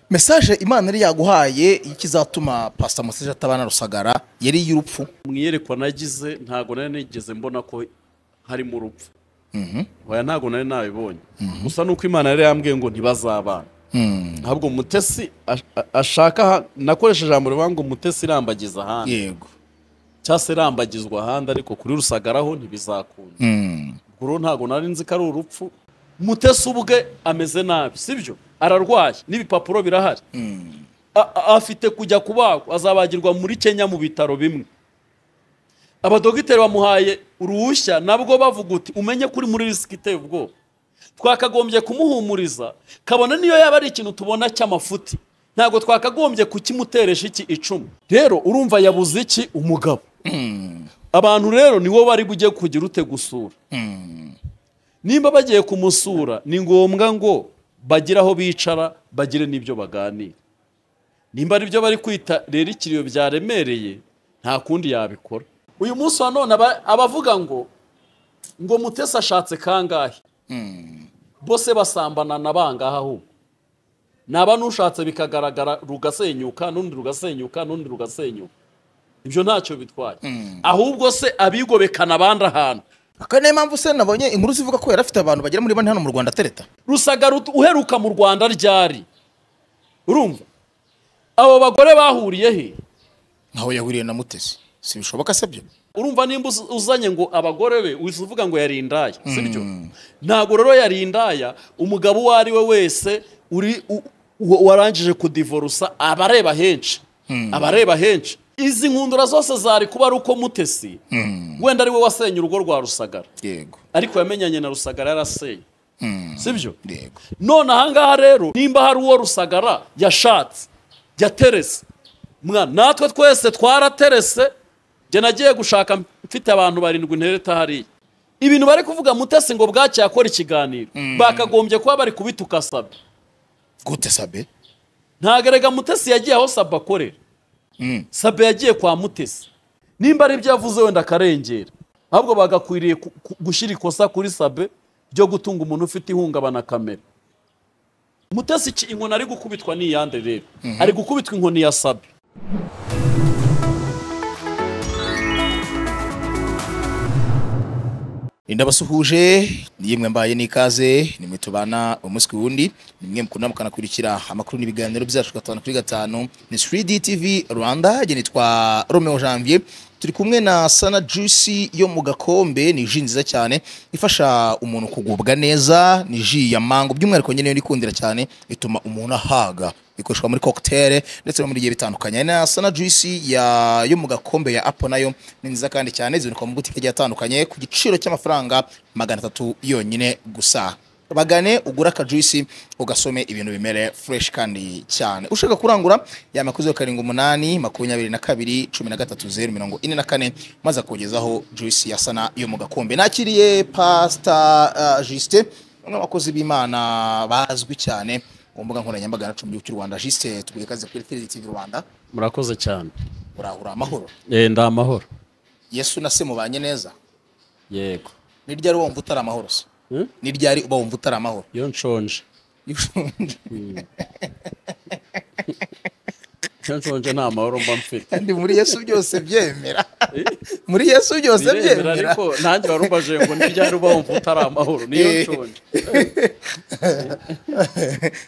mesaje imana yari yaguhaye y'ikizatuma pasita museje atabana rusagara yari iy'urupfu mu iyerekwa nagize ntabwo nari nigeze mbona ko harimo urupfu oya ntabwo nari nabibonye gusa nuko imana yari yambwiye ngo ntibazabana ntabwo mutesi ash- a- ashaka aha- nakoresheje ijambo rivuga ngo mutesi irambagiza ahandi yego cyangwa se irambagizwa ahandi ariko kuri rusagaraho ntibizakunda Mm. ubwo rero ntabwo nari nzi ko ari urupfu mutesi ubwe ameze nabi sibyo ararwaye n'ibipapuro birahari A- a- afite kujya kubagwa azabagirwa muri kenya mu bitaro bimwe abadogiteri bamuhaye uruhushya nabwo bavuga uti umenye ko uri muri risiki iteye ubwoba twakagombye kumuhumuriza kabona niyo yaba ari ikintu tubona cy'amafuti ntabwo twakagombye kukimuteresha iki icumu rero urumva yabuze iki umugabo abantu rero niwo bari bujye kugira ute gusura nimba bagiye kumusura ni ngombwa ngo bagire aho bicara bagire n'ibyo baganira nimba ari byo bari kwita rero ikiriyo byaremereye nta kundi yabikora uyu munsi wa none aba- abavuga ngo ngo mutesi ashatse kangahe bose basambana na bangahe ahubwo naba n'ushatse bikagaragara rugasenyuka n'undi rugasenyuka n'undi rugasenyuka ibyo ntacyo bitwaye ahubwo se abigobekana abandi ahantu aka niyo mpamvu se nabonye inkuru zivuga ko yari afite abantu bagera muri bane hano mu rwanda atereta rusagara ut- uheruka mu rwanda ryari urumva abo bagore bahuriye he ntaho yahuriye na mutesi si bishoboka se byo urumva nimba uz- uzanye ngo abagore be uhise uvuga ngo yari indaya sibyo ntabwo rero yari indaya umugabo uwo ari we wese uri u- u- warangije kudivorusa aba areba henshi aba areba henshi izi nkundura zose zari kuba ari uko mutesi wenda ari we wasenye urugo rwa rusagara yego ariko yamenyanye na rusagara yarasenye sibyo yego none ahangaha rero nimba hari uwo rusagara yashatse yaterese mwana natwe twese twaraterese njye nagiye gushaka mfite abantu barindwi ntereta hariya ibintu bari kuvuga mutesi ngo bwacye yakora ikiganiro bakagombye kuba bari kubituka saba gute sabe ntagarega mutesi yagiye aho saba akorera saba yagiye kwa mutesi nimba ari ibyo yavuze wenda akarengera ahubwo bagakwiriye ku- ku- gushyira ikosa kuri sabe ryo gutunga umuntu ufite ihungabana kamere mutesi iki inkoni ari gukubitwa ni iyande rero ari gukubitwa inkoni ya sabe indabasuhuje ni yemwe mbaye n'ikaze nimwe tubana umunsi ku wundi nimwe mukunda mukanakurikira amakuru n'ibiganiro byacu gatanu kuri gatanu ni 3D TV Rwanda njye nitwa Romeo Janvier turi kumwe na Sana Juicy yo mu gakombe ni ji nziza cyane ifasha umuntu kugubwa neza ni ji ya mango by'umwihariko nyine niyo nikundira cyane ituma umuntu ahaga ikoreshwa muri cocktail ndetse no muri bigiye bitandukanye na sana juice ya yo mu gakombe ya apple nayo ni nziza kandi cyane ziboneka mu butike agiye atandukanye ku giciro cy'amafaranga magana atatu yonyine gusa bagane ugure akajuisi ugasome ibintu bimere fresh kandi cyane ushaka kurangura yama kuri zeru karindwi umunani makumyabiri na kabiri cumi na gatatu zeru mirongo ine na kane maze akugezaho juice ya sana yo mu gakombe nakiriye pasta uh, justin umwe mu bakozi b'imana bazwi cyane ku mbuga nkoranyambaga yacu mu gihugu cy'u rwanda justin tuguye ikaze kuri tv rwanda murakoze cyane urahura amahoro ndi amahoro yesu na se mubanye neza yego ni ryari wumva utari amahoro se Hmm? ni ryari uba wumva utari amahoro iyo nshonje Iyo ushonje iyo nshonje nta mahoro mba mfite kandi muri yesu byose byemera muri yesu byose biremera byemera ariko nanjye warubajije ngo ni ryari uba wumva utari amahoro niyo Eh. nshonje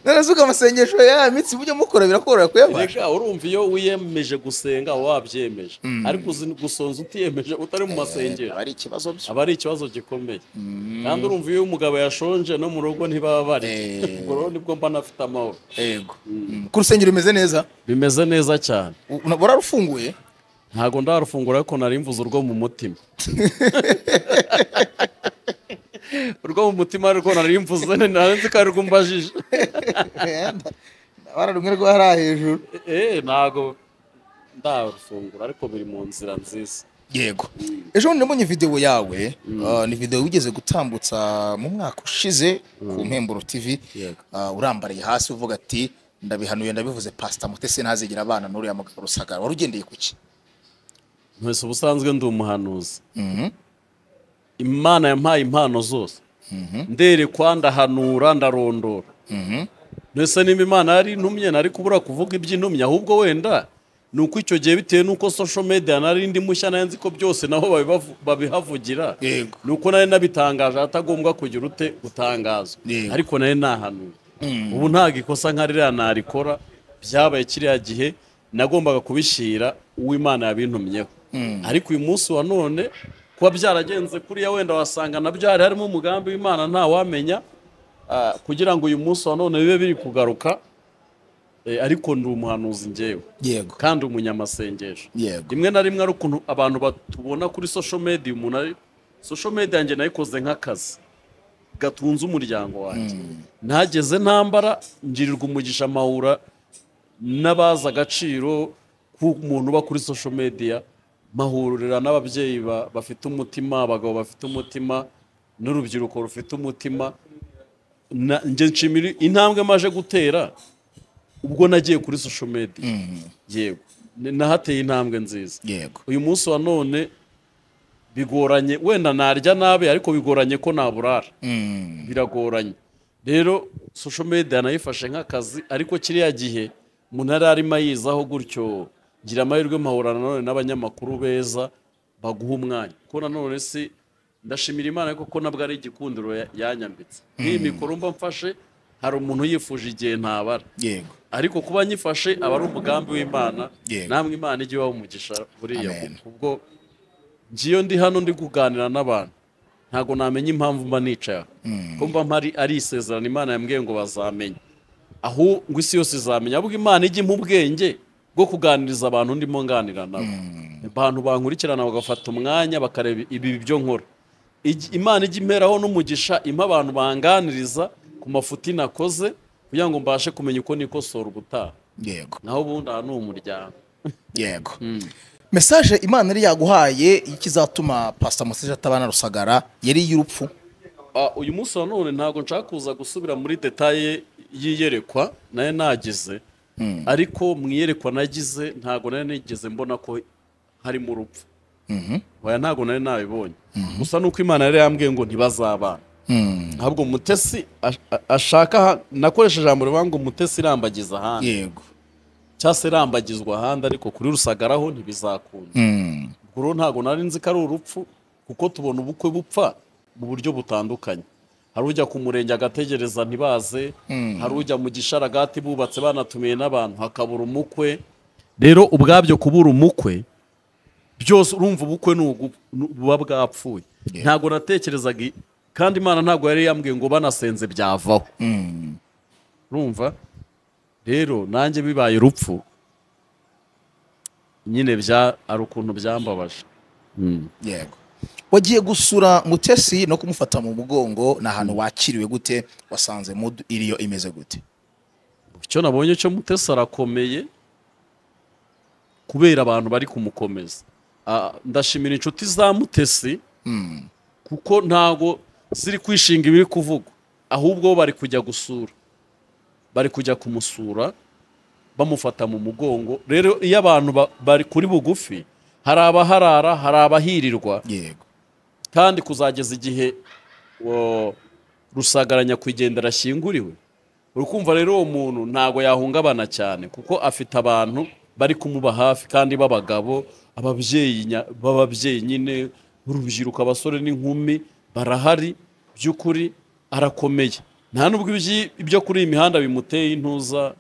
none se amasengesho ya mitsi mujye mukora birakorohera kuyabasha reka urumva iyo wiyemeje gusenga uba wabyemeje ariko uzi gusonza utiyemeje utari mu masengero aba ari ikibazo byo aba ari ikibazo gikomeye kandi urumva iyo umugabo yashonje no mu rugo ntibaba bari Eh. ubwo rero nibwo mba nafite amahoro yego Mm. ku rusengero rumeze neza bimeze neza cyane U- una- wararufunguye ntabwo ndarufungura ariko nari mvuze urwo mu mutima urwo mu mutima ariko nari mvuze nari nzi ko ari rwumbajije wararumwe rwari hejuru eee ntabwo ndarufungura ariko biri mu nzira nziza yego ejo bundi nabonye videwo yawe uh, ni videwo wigeze gutambutsa mu mwaka ushize ku mpemburo tv Yego. uh, urambariye hasi uvuga ati ndabihanuye ndabivuze pasita mutesi ntazigera abana n'uriya mugabo rusagara wari ugendeye ku ki mwese ubusanzwe ndi umuhanuzi imana yampaye impano zose nderekwa ndahanura ndarondora mbese niba imana yari intumye nari kubura kuvuga iby'intumye ahubwo wenda ni uko icyo gihe bitewe n'uko social media nari indi mushya nayo nzi ko byose naho babibavu- babihavugira Yego. ni uko nari nabitangaje ahatagombwa kugira ute gutangaza Yego. ariko nari nahanuye ubu ntabwo ikosa nka ririya narikora byabaye kiriya gihe nagombaga kubishyira uw'imana yabintumyeho ariko uyu munsi wa none kuba byaragenze kuriya wenda wasanga nabyo hari harimo umugambi w'imana ntawamenya ah, kugira ngo uyu munsi wa none bibe biri kugaruka eh, ariko ndi umuhanuzi njyewe yego kandi umunyamasengesho Yego. rimwe na rimwe ari ukuntu abantu batubona kuri social media umuntu ari social media yanjye nayikoze nk'akazi gatunze umuryango wanjye ntageze ntambara ngirirwa umugisha amahura n'abazi agaciro k'umuntu uba kuri social media mahurira n'ababyeyi ba- bafite umutima abagabo bafite umutima n'urubyiruko rufite umutima Na- njye nshimira intambwe maje gutera ubwo nagiye kuri social media yego Ni- nahateye intambwe nziza yego uyu munsi wa none bigoranye wenda narya nabi ariko bigoranye ko naburara Mm, biragoranye rero social media nayifashe nk'akazi ariko kiriya gihe umuntu yari arimo ayizaho gutyo ngira amahirwe mpahura nanone n'abanyamakuru beza baguha umwanya kuko nanone si ndashimira imana ariko ko nabwo ari igikundiro ya- yanyambitse nk'iyi mikoro mba mfashe hari umuntu yifuje igihe ntabara yego ariko kuba nyifashe aba ari umugambi w'imana Yego. namwe imana ijye ibaha umugisha buriya Amen. ubwo ngiyo ndi hano ndi kuganira n'abantu ntabwo namenya impamvu mba nicaye aho ko mba mpari ari isezerano imana yambwiye ngo bazamenye ahubwo isi yose izamenya ahubwo imana ijya impa ubwenge bwo kuganiriza abantu ndimo nganira nabo abantu bankurikirana bagafata umwanya bakareba ibi byo nkora Ijya- imana ijya imperaho n'umugisha impa abantu banganiriza ku mafuti nakoze kugira ngo mbashe kumenya uko nikosora ubutaha yego naho ubundi aha ni umuryango yego mesaje imana yari yaguhaye ikizatuma pasita museje atabana rusagara yari iy'urupfu Ah, uyu munsi wa none ntabwo nshaka kuza gusubira muri detaye y'iyerekwa nayo nagize ariko mu iyerekwa nagize ntabwo nayo nigeze mbona ko harimo urupfu oya ntabwo nari nabibonye gusa nuko imana yari yambwiye ngo ntibazabana ntabwo mutesi ash- a- ashaka aha- nakoresha ijambo rivuga ngo mutesi irambagiza ahandi yego cyangwa se irambagizwa ahandi ariko kuri rusagaraho ntibizakunda Mm, ubwo rero ntabwo nari nzi ko ari urupfu kuko tubona ubukwe bupfa mu buryo butandukanye hari ujya ku murenge agategereza ntibaze hari ujya mu gisharagati bubatse banatumiye n'abantu hakabura umukwe rero ubwabyo kubura umukwe byose urumva ubukwe ni ugu- ni- buba bwapfuye ntabwo natekerezaga i- kandi imana ntabwo yari yambwiye ngo banasenze byavaho urumva rero nanjye bibaye urupfu nyine bya ari ukuntu byambabaje yego wagiye gusura mutesi no kumufata mu mugongo ni ahantu wakiriwe gute wasanze mudu iriyo imeze gute icyo nabonye cyo mutesi arakomeye kubera abantu bari kumukomeza Ah, ndashimira inshuti za mutesi kuko ntago ziri kwishinga ibiri kuvugwa ahubwo bo bari kujya gusura bari kujya kumusura bamufata mu mugongo rero iyo abantu ba- bari kuri bugufi hari abaharara hari abahirirwa yego kandi kuzageza igihe wo- rusagara nyakwigendera ashyinguriwe uri kumva rero uwo muntu ntabwo yahungabana cyane kuko afite abantu bari kumuba hafi kandi b'abagabo ababyeyi nya- b'ababyeyi nyine urubyiruko abasore n'inkumi barahari by'ukuri arakomeye nta nubwo ibyi- ibyo kuri iyi mihanda bimuteye intuza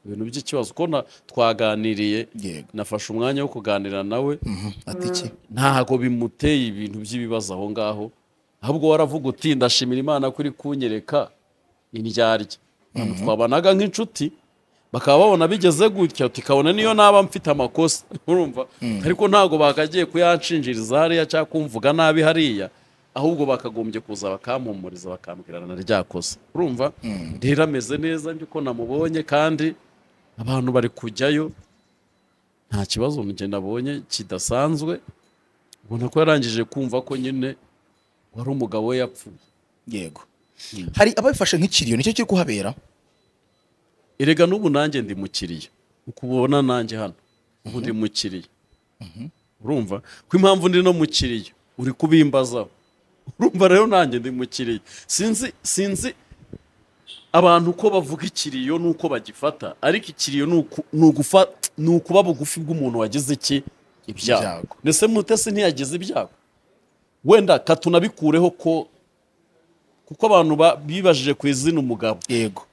ibintu by'ikibazo kuko na- twaganiriye Yego. nafashe umwanya wo kuganira nawe ati iki ntago bimuteye ibintu by'ibibazo aho ngaho ahubwo waravuga uti ndashimira imana ko iri kunyereka indyarya Abantu twabanaga nk'inshuti bakaba babona bigeze gutya tukabona niyo naba mfite amakosa urumva ariko ntabwo bakagiye kuyanshinjiriza hariya cyangwa kumvuga nabi hariya ahubwo bakagombye kuza bakampumuriza bakambwirana na rya kosa urumva rero ameze neza by'uko namubonye kandi abantu bari kujyayo nta kibazo njye nabonye kidasanzwe ubona ko yarangije kumva ko nyine wari umugabo we yapfuye yego hari ababifashe nk'ikiriyo nicyo kiri kuhabera erega n'ubu nanjye ndi mukiriya uko ubona nanjye hano ubu ndi mukiriya urumva ko impamvu ndi no mukiriya uri kubimbazaho urumva rero nanjye ndi mukiriya sinzi sinzi abantu uko bavuga ikiriyo ni uko bagifata ariko ikiriyo ni uku- ni ugufa- ni ukuba bugufi bw'umuntu wagize iki Ibyago. ibyago ndetse mutesi ntiyagize ibyago wenda katunabikureho ko kuko abantu ba- bibajije ku izina umugabo yego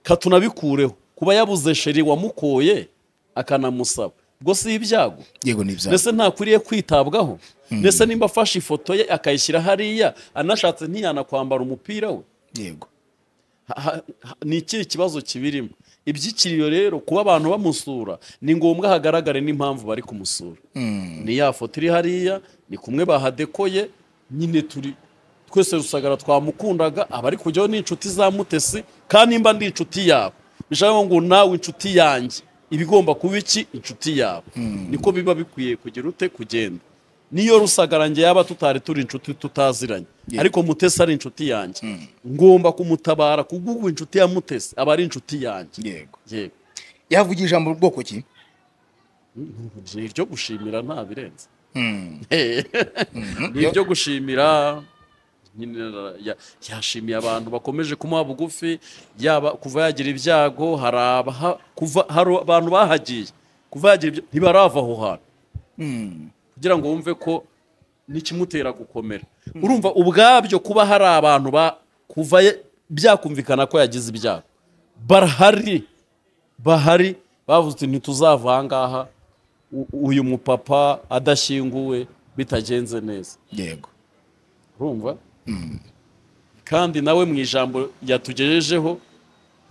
katunabikureho kuba yabuze sheri wamukoye akanamusaba ubwo si ibyago yego ni ibyago ndetse ntakwiriye kwitabwaho ndetse nimba afashe ifoto ye akayishyira hariya anashatse ntiyanakwambara umupira we yego Ha- ha- ha- ni ikihe kibazo kibirimo iby'ikiriyo rero kuba abantu bamusura ni ngombwa hagaragare n'impamvu bari kumusura ni ya foto iri hariya ni kumwe bahadekoye nyine turi twese rusagara twamukundaga aba ari kujyaho n'inshuti za mutesi kandi nimba ndi inshuti yabo bishatse ngo nawe inshuti yanjye iba igomba kuba iki inshuti yabo niko biba bikwiye kugira ute kugenda niyo rusagara njye yaba tutari turi inshuti tutaziranye ariko mutesi ari inshuti yanjye ngomba kumutabara kubw'ubu inshuti ya mutesi aba ari inshuti yanjye yego yego yavugira ijambo mu bwoko ki ni iryo gushimira nta birenze Hmm. ni iryo gushimira nyine ya- yashimiye abantu bakomeje kumuha bugufi yaba kuva yagira ibyago hari abaha- kuva- hari abantu bahagiye kuva yagira ibyago ntibarava aho hantu kugira ngo wumve ko n'ikimutera gukomera urumva ubwabyo kuba hari abantu ba- kuva ye- byakumvikana ko yagize ibyago barahari bahari bavuze uti ntituzava ahangaha u- uyu mupapa adashyinguwe bitagenze neza yego urumva kandi nawe mu ijambo yatugejejeho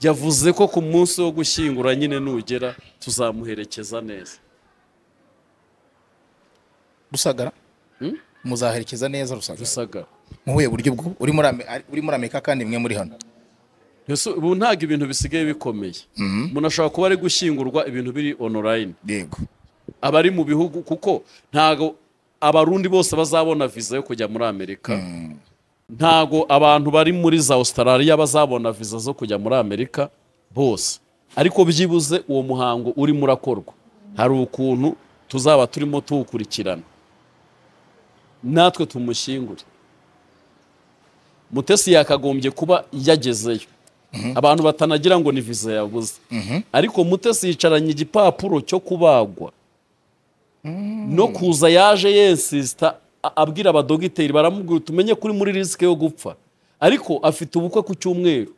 yavuze ko ku munsi wo gushyingura nyine nugera tuzamuherekeza neza rusagara Hmm? muzaherekeza neza rusagara rusagara mu buhe buryo bwo uri muri Ame- ari- uri muri amerika kandi mwe muri hano Ese ubu ntabwo ibintu bisigaye bikomeye umuntu ashobora kuba ari gushyingurwa ibintu biri onorayini yego abari mu bihugu kuko ntago abarundi bose bazabona viza yo kujya muri amerika ntago abantu bari muri za australia bazabona viza zo kujya muri amerika bose ariko byibuze uwo muhango urimo urakorwa hari ukuntu tuzaba turimo tuwukurikirana natwe tumushyingure mutesi yakagombye kuba yagezeyo abantu batanagira ngo ni viza yabuze ariko mutesi yicaranye igipapuro cyo kubagwa no kuza yaje yensisita a- abwira abadogiteri baramubwira tumenye kuri muri risike yo gupfa ariko afite ubukwe ku cyumweru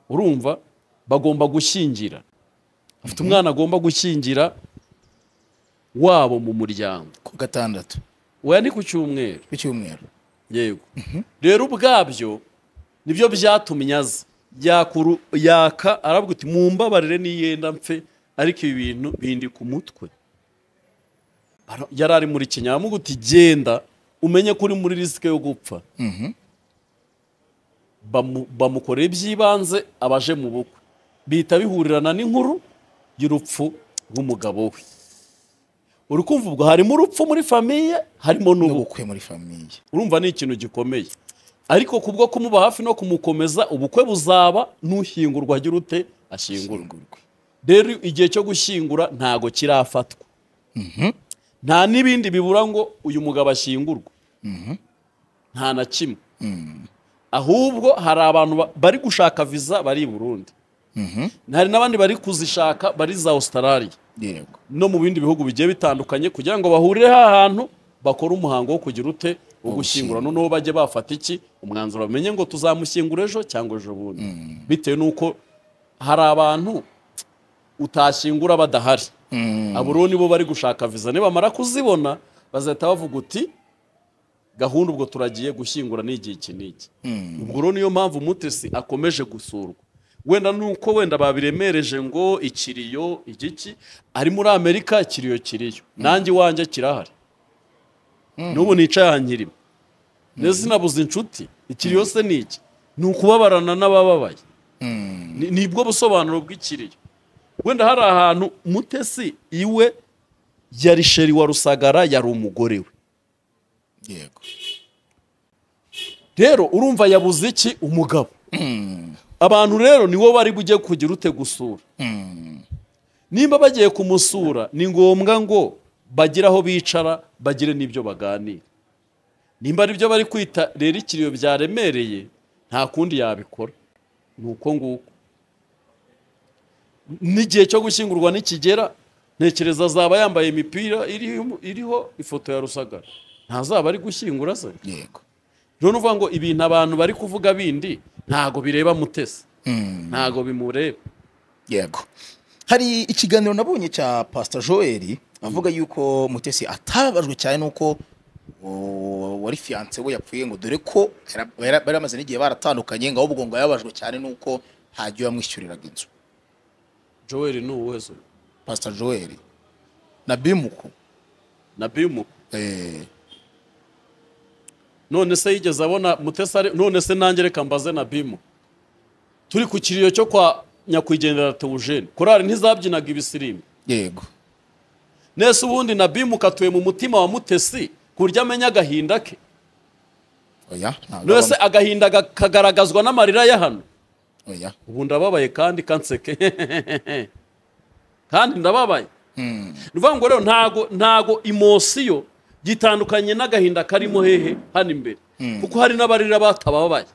urumva bagomba gushyingira afite umwana agomba gushyingira wabo mu muryango ku gatandatu oya ni ku cyumweru ku cyumweru yego rero ubwabyo nibyo byatumye aza yakuru yaka arabwira uti mumbabarire niyenda mfe ariko ibi bintu bindi ku mutwe Ara- yari ari muri kenya aramuga uti genda umenye ko uri muri risike yo gupfa Bamu- bamukoreye iby'ibanze abaje mu bukwe bihita bihurirana n'inkuru y'urupfu rw'umugabo we uri kumva ubwo harimo urupfu muri famiye harimo n'ubukwe n'ubukwe muri famiye urumva ni ikintu gikomeye ariko kubwo kumuba hafi no kumukomeza ubukwe buzaba n'ushyingurwa agira ute ashyingurwa rero igihe cyo gushyingura ntago kirafatwa nta n'ibindi bibura ngo uyu mugabo ashyingurwe nta na kimwe ahubwo hari abantu ba- bari gushaka viza bari i burundi hari n'abandi bari kuzishaka bari za australia yego no mu bindi bihugu bigiye bitandukanye kugira ngo bahurire ahantu bakore umuhango wo kugira ute wo gushyingura noneho bajye bafata iki umwanzuro bamenye ngo tuzamushyingura ejo cyangwa ejo bundi bitewe n'uko hari abantu utashyingura badahari abo rero nibo bari gushaka viza nibamara kuzibona bazahita bavuga uti gahunda ubwo turagiye gushyingura n'igihe iki n'iki ubwo rero niyo mpamvu mutesi akomeje gusurwa wenda nuko wenda babiremereje ngo ikiriyo igiki ari muri amerika ikiriyo kiriyo nanjye iwanjye kirahari n'ubu nicaye aha nkirimo ndetse sinabuze inshuti ikiriyo se ni iki ni ukubabarana n'abababaye Ni- nibwo busobanuro bw'ikiriyo wenda hari ahantu mutesi iwe yari sheri wa rusagara yari umugore we yego rero urumva yabuze iki umugabo abantu rero niwo bari bujye kugira ute gusura nimba bagiye kumusura ni ngombwa ngo bagire aho bicara bagire n'ibyo baganira nimba aribyo bari kwita rero ikiriyo byaremereye nta kundi yabikora ni uko nguko n'igihe cyo gushyingurwa nikigera ntekereza azaba yambaye imipira iriho- iriho ifoto ya rusagara ntazaba ari gushyingura se yego rero uvuga ngo ibintu abantu bari kuvuga bindi ntago bireba mutesi ntago bimureba yego hari ikiganiro nabonye cya pastor joel avuga yuko mutesi atababajwe cyane n'uko uwo wari fiyanse we yapfuye ngo dore ko yara- yara- bari bamaze n'igihe baratandukanye ngo ahubwo ngo yababajwe cyane n'uko hagiye bamwishyuriraga inzu joel ni uwuhe se pastor joel na bimuku na bimu eh, none se yigeze abona mutesi ari none se nanjye reka mbaze na bimu turi ku kiriro cyo kwa nyakwigendera teujene korari ntizabyinaga ibisirimbi yego nese ubundi na bimu katuye mu mutima wa mutesi ku buryo amenya agahinda ke oya ntabwo none se abamo. agahinda ga- kagaragazwa n'amarira ya hano oya ubu ndababaye kandi kanseke kandi ndababaye Hmm, ni ukuvuga ngo rero ntago ntago imosiyo gitandukanye n'agahinda karimo hehe hano imbere kuko hari n'abarira batababaye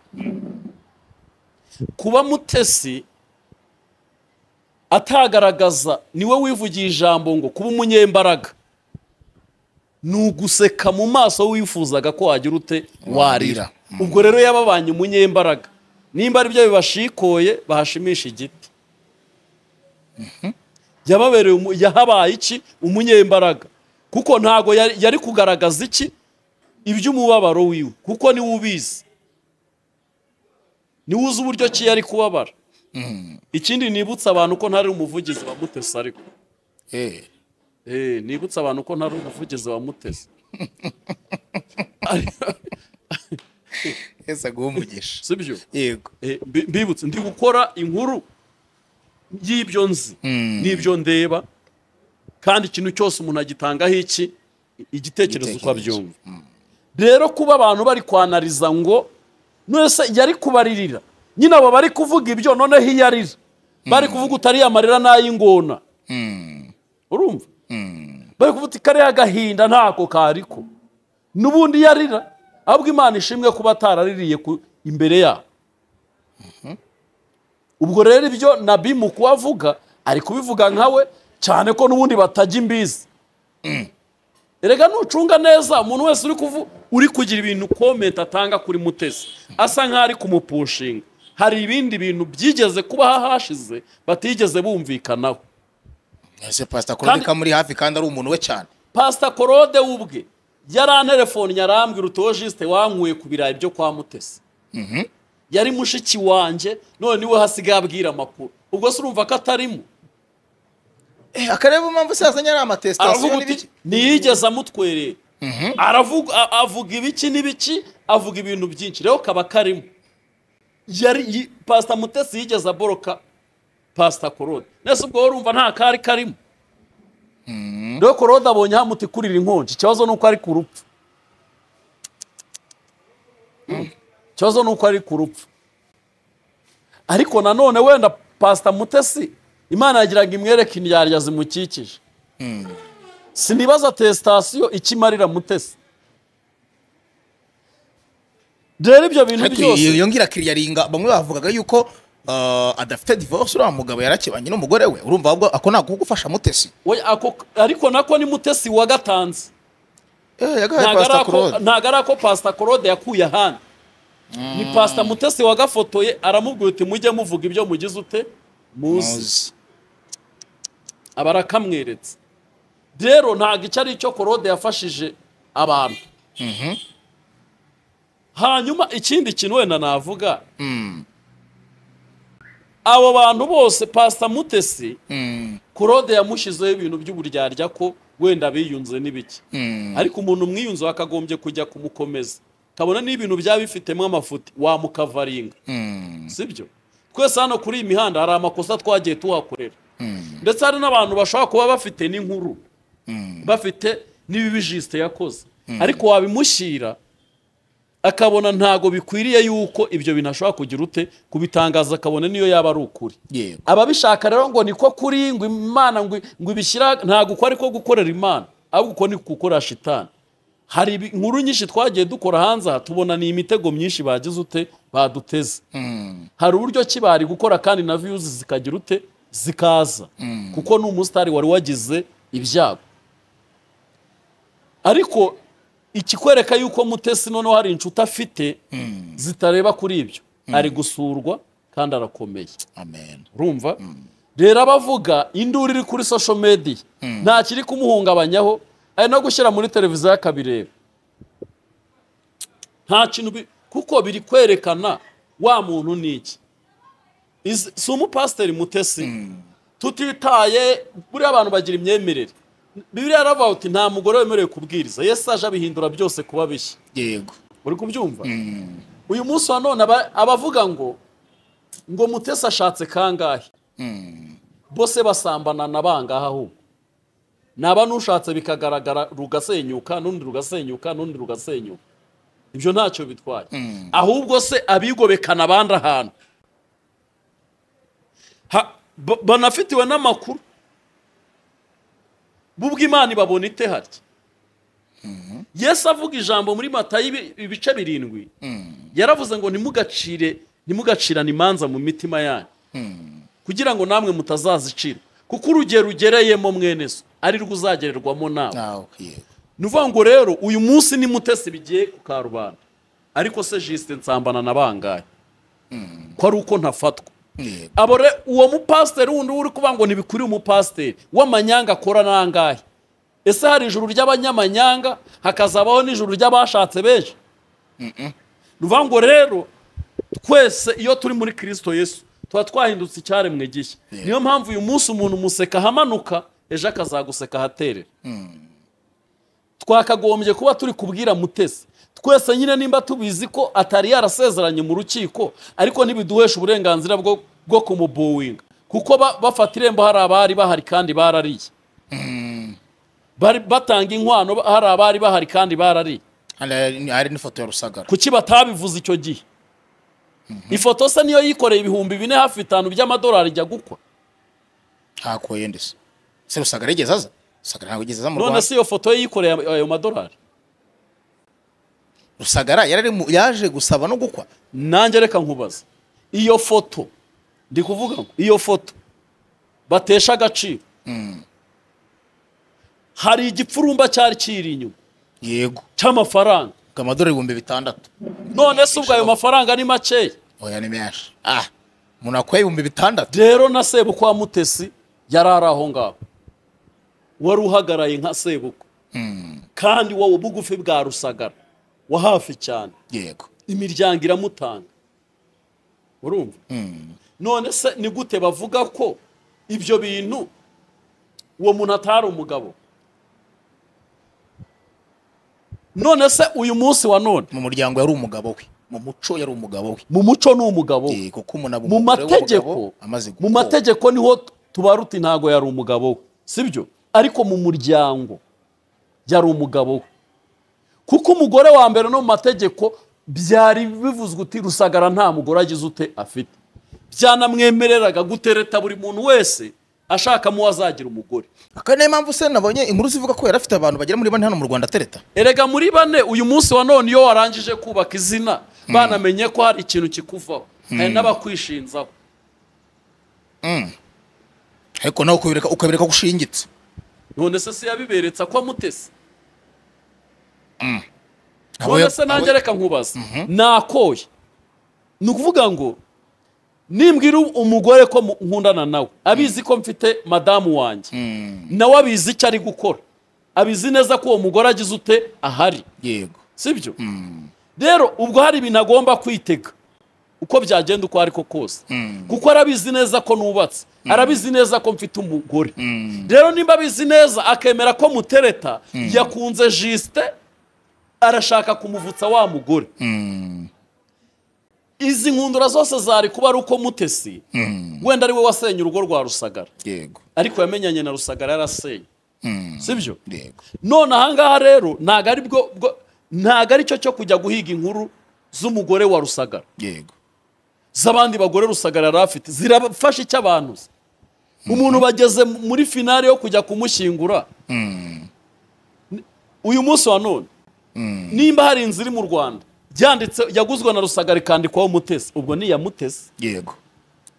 kuba mutesi atagaragaza niwe wivugiye ijambo ngo kuba umunyembaraga ni uguseka mu maso wifuzaga ko wagira ute warira Warira. Mm. ubwo rero yababanye umunyembaraga nimba ari byo bibashikoye bahashimisha igiti yababereye umu- yahabaye iki umunyembaraga kuko ntago yari, yari kugaragaza iki iby'umubabaro wiwe kuko niwe ubizi niwe uzi uburyo ki yari kubabara ikindi nibutsa abantu ko ntari umuvugizi wa mutesi ariko eh, Eh, nibutsa abantu ko ntari umuvugizi wa mutesi ese aguhe umugisha sibyo yego Eh, mbi- mbibutse ndi gukora inkuru y'ibyo nzi n'ibyo ndeba kandi ikintu cyose umuntu agitangaho iki i- igitekerezo uko Igitekerezo. abyumva rero kuba abantu bari kwanariza ngo nese yari kubaririra nyine abo bari kuvuga ibyo noneho iyo arira bari kuvuga utari amarira n'ay'ingona urumva bari kuvuga uti kariya gahinda ntako kariko n'ubundi iyo arira ahubwo imana ishimwe kuba ataraririye ku- imbere yabo ubwo rero ibyo nabi mu kubavuga ari kubivuga nkawe cyane ko n'ubundi batajya imbizi erega nucunga neza umuntu wese uri kuvu uri kugira ibintu komenti atanga kuri mutesi asa nkaho ari kumupushinga hari ibindi bintu byigeze kuba hashize batigeze bumvikanaho ese pastor kolobeka muri hafi kandi ari umuntu we cyane pasita korode we ubwe yaranterefoni yarambwira utojisite wankuye ku birayi byo kwa mutesi yari mushiki wanjye none niwe hasigaye abwira amakuru ubwo se urumva ko atarimo Eh, akareba impamvu sazanye ari amatesitasiyo aravuga uti n'ibiki ntiyigeze amutwerera aravuga a- avuga ibiki n'ibiki avuga ibintu byinshi rero kaba karimo yari yi- pasita mutesi yigeze aboroka pasita korode nese ubwo wowe urumva nta kari karimo rero korode abonye hamuti kurira inkonji ikibazo ni uko ari ku rupfu ikibazo ni uko ari ku rupfu ariko nanone wenda pasita mutesi imana yagiraga imwereke indyarya zimukikije sinibaza tesitasiyo ikimarira mutesi rero ibyo bintu Ariko iyo- byose iyo ngira kiriya ringa bamwe bavugaga yuko ah, adafite divorce uriya mugabo yarakibanye n'umugore we urumva ahubwo ako ntabwo kugufasha mutesi we- ako- ariko nako ni mutesi wagatanze Eh, yagahaye ntago ari pastor ako- claude ntago ari ako pasita korode yakuye ahandi ni pasita mutesi wagafotoye aramubwira uti mujye muvuga ibyo mugize ute muzi muzi aba arakamweretse rero ntabwo icyo ari cyo korode yafashije abantu hanyuma ikindi kintu wenda navuga abo bantu bose pasita mutesi Mm, korode yamushyizeho ibintu by'uburyarya ko wenda biyunze n'ibiki mm, ariko umuntu umwiyunze wakagombye kujya kumukomeza kabona n'ibintu byaba bifitemo amafuti wamukavaringa mm, sibyo twese hano kuri iyi mihanda hari amakosa twagiye tuhakorera ndetse hari n'abantu bashobora kuba bafite n'inkuru bafite n'ibibi jisite yakoze ariko wabimushyira akabona ntago bikwiriye yuko ibyo bintu ashobora kugira ute kubitangaza akabona niyo yaba ari ukuri yego ababishaka rero ngo niko kuri ngo imana ngo ngo ibishyira ntabwo uko ari ko gukorera imana ahubwo uko ni gukorera shitani hari ibi- inkuru nyinshi twagiye dukora hanze aha tubona ni imitego myinshi bagize ute baduteze hari uburyo ki bari gukora kandi na viyuzi zikagira ute zikaza kuko ni umusitari wari wagize ibyago ariko ikikwereka yuko mutesi noneho hari inshuti afite zitareba kuri ibyo ari gusurwa kandi arakomeye amen urumva rero abavuga induru iri kuri social media nta kiri kumuhungabanyaho ari no gushyira muri televiziyo akabireba nta kintu bi- kuko biri kwerekana wa muntu ni iki Is- si umupasiteri mutesi tutitaye buriya abantu bagira imyemerere bibiriya yaravuga uti nta mugore wemerewe kubwiriza yesu aje abihindura byose kuba bishya yego uri kubyumva uyu munsi wa none aba- abavuga ngo ngo mutesi ashatse kangahe bose basambana na bangahe ahubwo naba n'ushatse bikagaragara rugasenyuka n'undi rugasenyuka n'undi rugasenyuka ibyo ntacyo bitwaye ahubwo se abigobekana abandi ahantu Ha- ba- banafitiwe n'amakuru bubwo imana ibabona ite harya yesu avuga ijambo muri matayo ibi- ibice birindwi yaravuze ngo ntimugacire ntimugacirane imanza mu mitima yanyu kugira ngo namwe mutazazicira kuko urugero ugereyemo mwene so ari rwo uzagererwamo nawe nawe yego ni ukuvuga ngo rero uyu munsi ni mutesi bigiye ku karubanda ariko se jisite nsambana na bangahe ko ari uko ntafatwa yego abo re uwo mupasiteri wundi uri kuvuga ngo ntibikuri umupasiteri w'amanyanga akora n'angahe ese hari ijuru ry'abanyamanyanga hakazabaho n'ijuru ry'abashatse benshi ruvuga ngo rero twese iyo turi muri kirisito yesu tuba twahindutse icyaremwe gishya niyo mpamvu uyu munsi umuntu umuseka ahamanuka ejo akazaguseka ahaterera twakagombye kuba turi kubwira mutesi twese nyine nimba tubizi ko atari yarasezeranye mu rukiko ariko ntibiduhesha uburenganzira bwo, bwo kumubuwinga kuko ba, bafata irembo hari abari bahari kandi barariye bari batanga inkwano ba- hari abari bahari kandi barariye Hano hari hari n'ifoto ya rusagara kuki batabivuze icyo gihe ifoto se niyo yikoreye ibihumbi bine hafi bitanu by'amadolari ijya gukwa hakoye ndetse se rusagara yigeze aza rusagara ntabwo yigeze aza mu none rwanda se iyo foto ye yikoreye ayo- ayo madolari rusagara yari ari mu- yaje gusaba no gukwa nanjye reka nkubaza iyo foto ndi kuvuga ngo iyo foto batesha agaciro hari igipfurumba cyari kiri inyuma yego cy'amafaranga ngo amadorari ibihumbi bitandatu none se ubwo ayo mafaranga ni makeya oya ni menshi ah umuntu akwaye ibihumbi bitandatu rero na sebukwe wa mutesi yari ari aho ngaho wari uhagaraye nka sebukwe kandi wowe bugufi bwa rusagara wa hafi cyane yego imiryango iramutanga urumva none se ni gute bavuga ko ibyo bintu uwo muntu atari umugabo none se uyu munsi wa none mu muryango yari umugabo we mu muco yari umugabo we mu muco ni umugabo we Eh, kuko umuntu aba mu umugore mategeko w'umugabo amaze mu gukoka. mategeko niho tuba ruti ntago yari umugabo we sibyo ariko mu muryango yari umugabo we kuko umugore wa mbere no mu mategeko byari bivuzwe uti rusagara nta mugore agize ute afite byanamwemereraga gutereta buri muntu wese ashakamo uwo azagira umugore aka niyo mpamvu se nabonye inkuru zivuga ko yari afite abantu bagera muri bane hano mu rwanda atereta erega muri bane uyu munsi wa none iyo warangije kubaka izina banamenye ko hari ikintu kikuvaho hari n'abakwishinzaho ariko nawe ukabereka ukabereka ko ushingitse none se si yabiberetse ko amutese Abo none ya- se nanjye abo- reka nkubaza nakoye ni ukuvuga ngo nimbwira umugore ko mu- nkundana nawe abizi ko mfite madamu wanjye nawe abizi icyo ari gukora abizi neza ko uwo mugore agize ute ahari yego sibyo rero ubwo hari ibintu agomba kwitega uko byagenda uko ariko kose kuko arabizi neza ko nubatse arabizi neza ko mfite umugore rero nimba abizi neza akemera ko mutereta yakunze jisite arashaka kumuvutsa wa mugore izi nkundura zose zari kuba ari uko mutesi wenda ari we wasenye urugo rwa rusagara yego ariko yamenyanye na rusagara yarasenye sibyo yego none ahangaha rero ntago ari bwo bwo- ntago ari cyo cyo kujya guhiga inkuru z'umugore wa rusagara yego z'abandi bagore rusagara yari afite zirafasha icyo abantu uzi. umuntu bageze mu- muri finale yo kujya kumushyingura uyu munsi wa none nimba hari inzu iri mu rwanda byanditse yaguzwe na rusagara ikandikwaho mutesi ubwo ni iya mutesi yego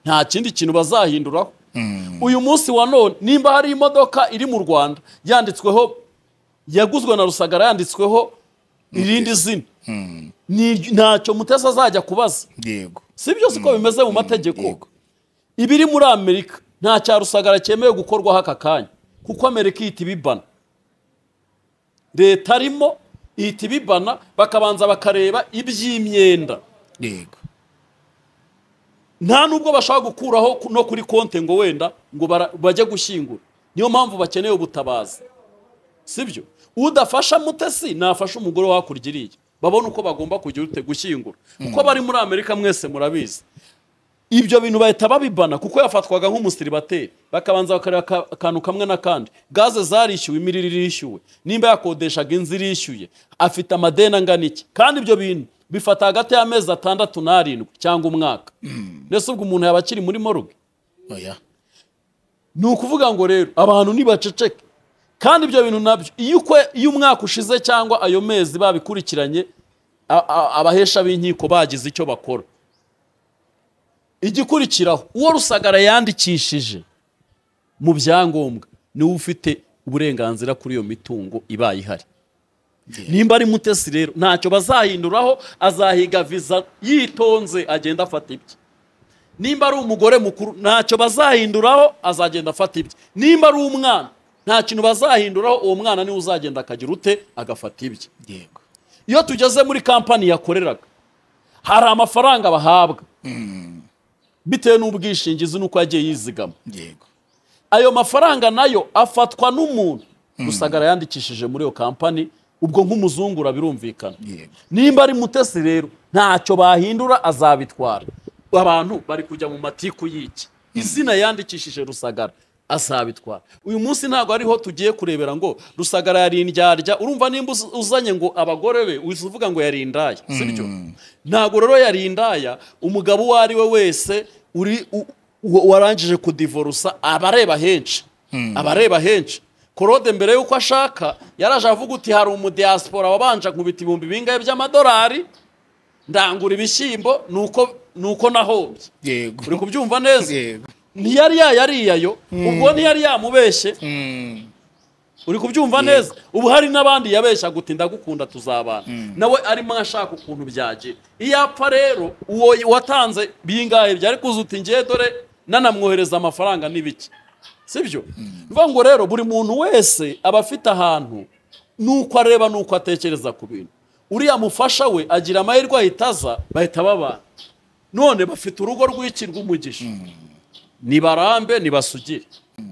nta kindi kintu bazahinduraho uyu munsi wa none nimba hari imodoka iri mu rwanda yanditsweho yaguzwe na rusagara yanditsweho irindi zina Ni- ntacyo mutesi azajya kubaza yego si byo siko bimeze mu mategeko yego. ibiri muri amerika nta cya rusagara cyemewe gukorwaho aka kanya kuko amerika ihita ibibana leta arimo ihita ibibana bakabanza bakareba iby'imyenda yego nta nubwo bashobora gukuraho ku- no kuri konte ngo wenda ngo bara- bajye gushyingura niyo mpamvu bakeneye ubutabazi si byo udafasha mutesi nafasha umugore wo hakurya iriya babona uko bagomba kujya urute gushyingura kuko bari muri amerika mwese murabizi ibyo bintu bahita babibana kuko yafatwaga nk'umusiribateri bakabanza bakareba aka- akantu kamwe n'akandi gaze zarishyuwe imiriro irishyuwe nimba yakodeshaga inzu irishyuye afite amadeni angana iki kandi ibyo bintu bifata hagati y'amezi atandatu n'arindwi cyangwa umwaka mbese ubwo umuntu yaba akiri muri moruge oya ni ukuvuga ngo rero abantu ntibaceceke kandi ibyo bintu nabyo iyo ukwe- iyo umwaka ushize cyangwa ayo mezi babikurikiranye a- a- abahesha b'inkiko bagize icyo bakora igikurikiraho uwo rusagara yandikishije mu byangombwa niwe ufite uburenganzira kuri iyo mitungo ibaye ihari nimba ari mutesi rero ntacyo bazahinduraho azahiga viza yitonze agenda afata ibye nimba ari umugore mukuru ntacyo bazahinduraho azagenda afata ibye nimba ari umwana nta kintu bazahinduraho uwo mwana niwe uzagenda akagira ute agafata ibye yego iyo tugeze muri kampani yakoreraga hari amafaranga bahabwa bitewe n'ubwishingizi n'uko yagiye yizigama yego ayo mafaranga nayo afatwa n'umuntu rusagara yandikishije muri iyo kampani ubwo nk'umuzungura birumvikana Yego. nimba ari mutesi rero ntacyo bahindura azabitwara abantu bari kujya mu matiku y'iki izina yandikishije rusagara azabitwara uyu munsi ntabwo ariho tugiye kurebera ngo rusagara yarindyarya urumva nimba uz- uzanye ngo abagore be uhise uvuga ngo yarindaya sibyo ntabwo rero yarindaya umugabo uwo ari we wese uri u- u- warangije kudivorusa aba areba henshi aba areba henshi korode mbere y'uko ashaka yaraje avuga uti hari umudiyasipora wabanje nkubita ibihumbi bingahe by'amadolari ndangura ibishyimbo nuko nuko nahombye yego uri kubyumva neza yego ntiyari yayariyayo ubwo ntiyari yamubeshye Mm, uri kubyumva neza ubu hari n'abandi yabeshya guti ndagukunda tuzabana nawe arimo ashaka ukuntu byagira iyo apfa rero uwo watanze bingahe byari kuza uti ngiye dore nanamwohereza amafaranga n'ibiki sibyo bivuga ngo rero buri muntu wese aba afite ahantu n'uko areba n'uko atekereza ku bintu uriya mufasha we agira amahirwe ahita aza bahita babana none bafite urugo rw'iki rw'umugisha nibarambe nibasugire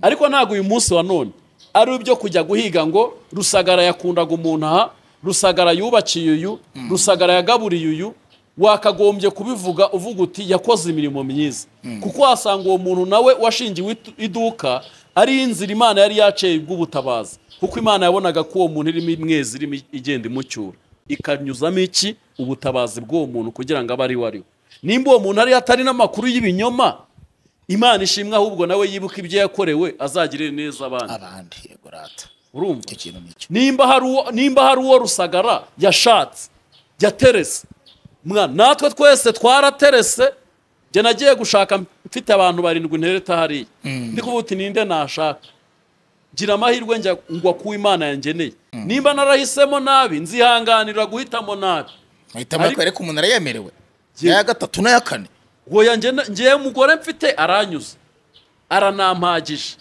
ariko ntabwo uyu munsi wa none ari ibyo kujya guhiga ngo rusagara yakundaga umuntu aha rusagara yubakiye uyu rusagara yagaburiye uyu wakagombye kubivuga uvuga uti yakoze imirimo myiza kuko wasanga uwo muntu nawe washingiwe itu- iduka ari inzira imana yari yaciye bw'ubutabazi kuko imana yabonaga ko uwo muntu irimo imwezi irimo igenda imucyura ikanyuzamo iki ubutabazi bw'uwo muntu kugira ngo abe ari we ari we nimba uwo muntu ariyo atari n'amakuru y'ibinyoma imana ishimwe ahubwo nawe yibuka ibyo yakorewe azagirire neza abandi abandi yego rata urumva icyo kintu nicyo nimba hari uwo nimba hari uwo rusagara yashatse yaterese mwana natwe twese twaraterese njye nagiye gushaka mfite abantu barindwi ntereta hariya ndi kuvuga uti ninde nashaka gira amahirwe njya ngwa ku imana yangeneye nimba narahisemo nabi nzihanganira guhitamo nabi ahitamo Ariko- yakwereka umuntu arayemerewe iya gatatu n'aya kane ngo ngewe mugore mfite aranyuze aranampagije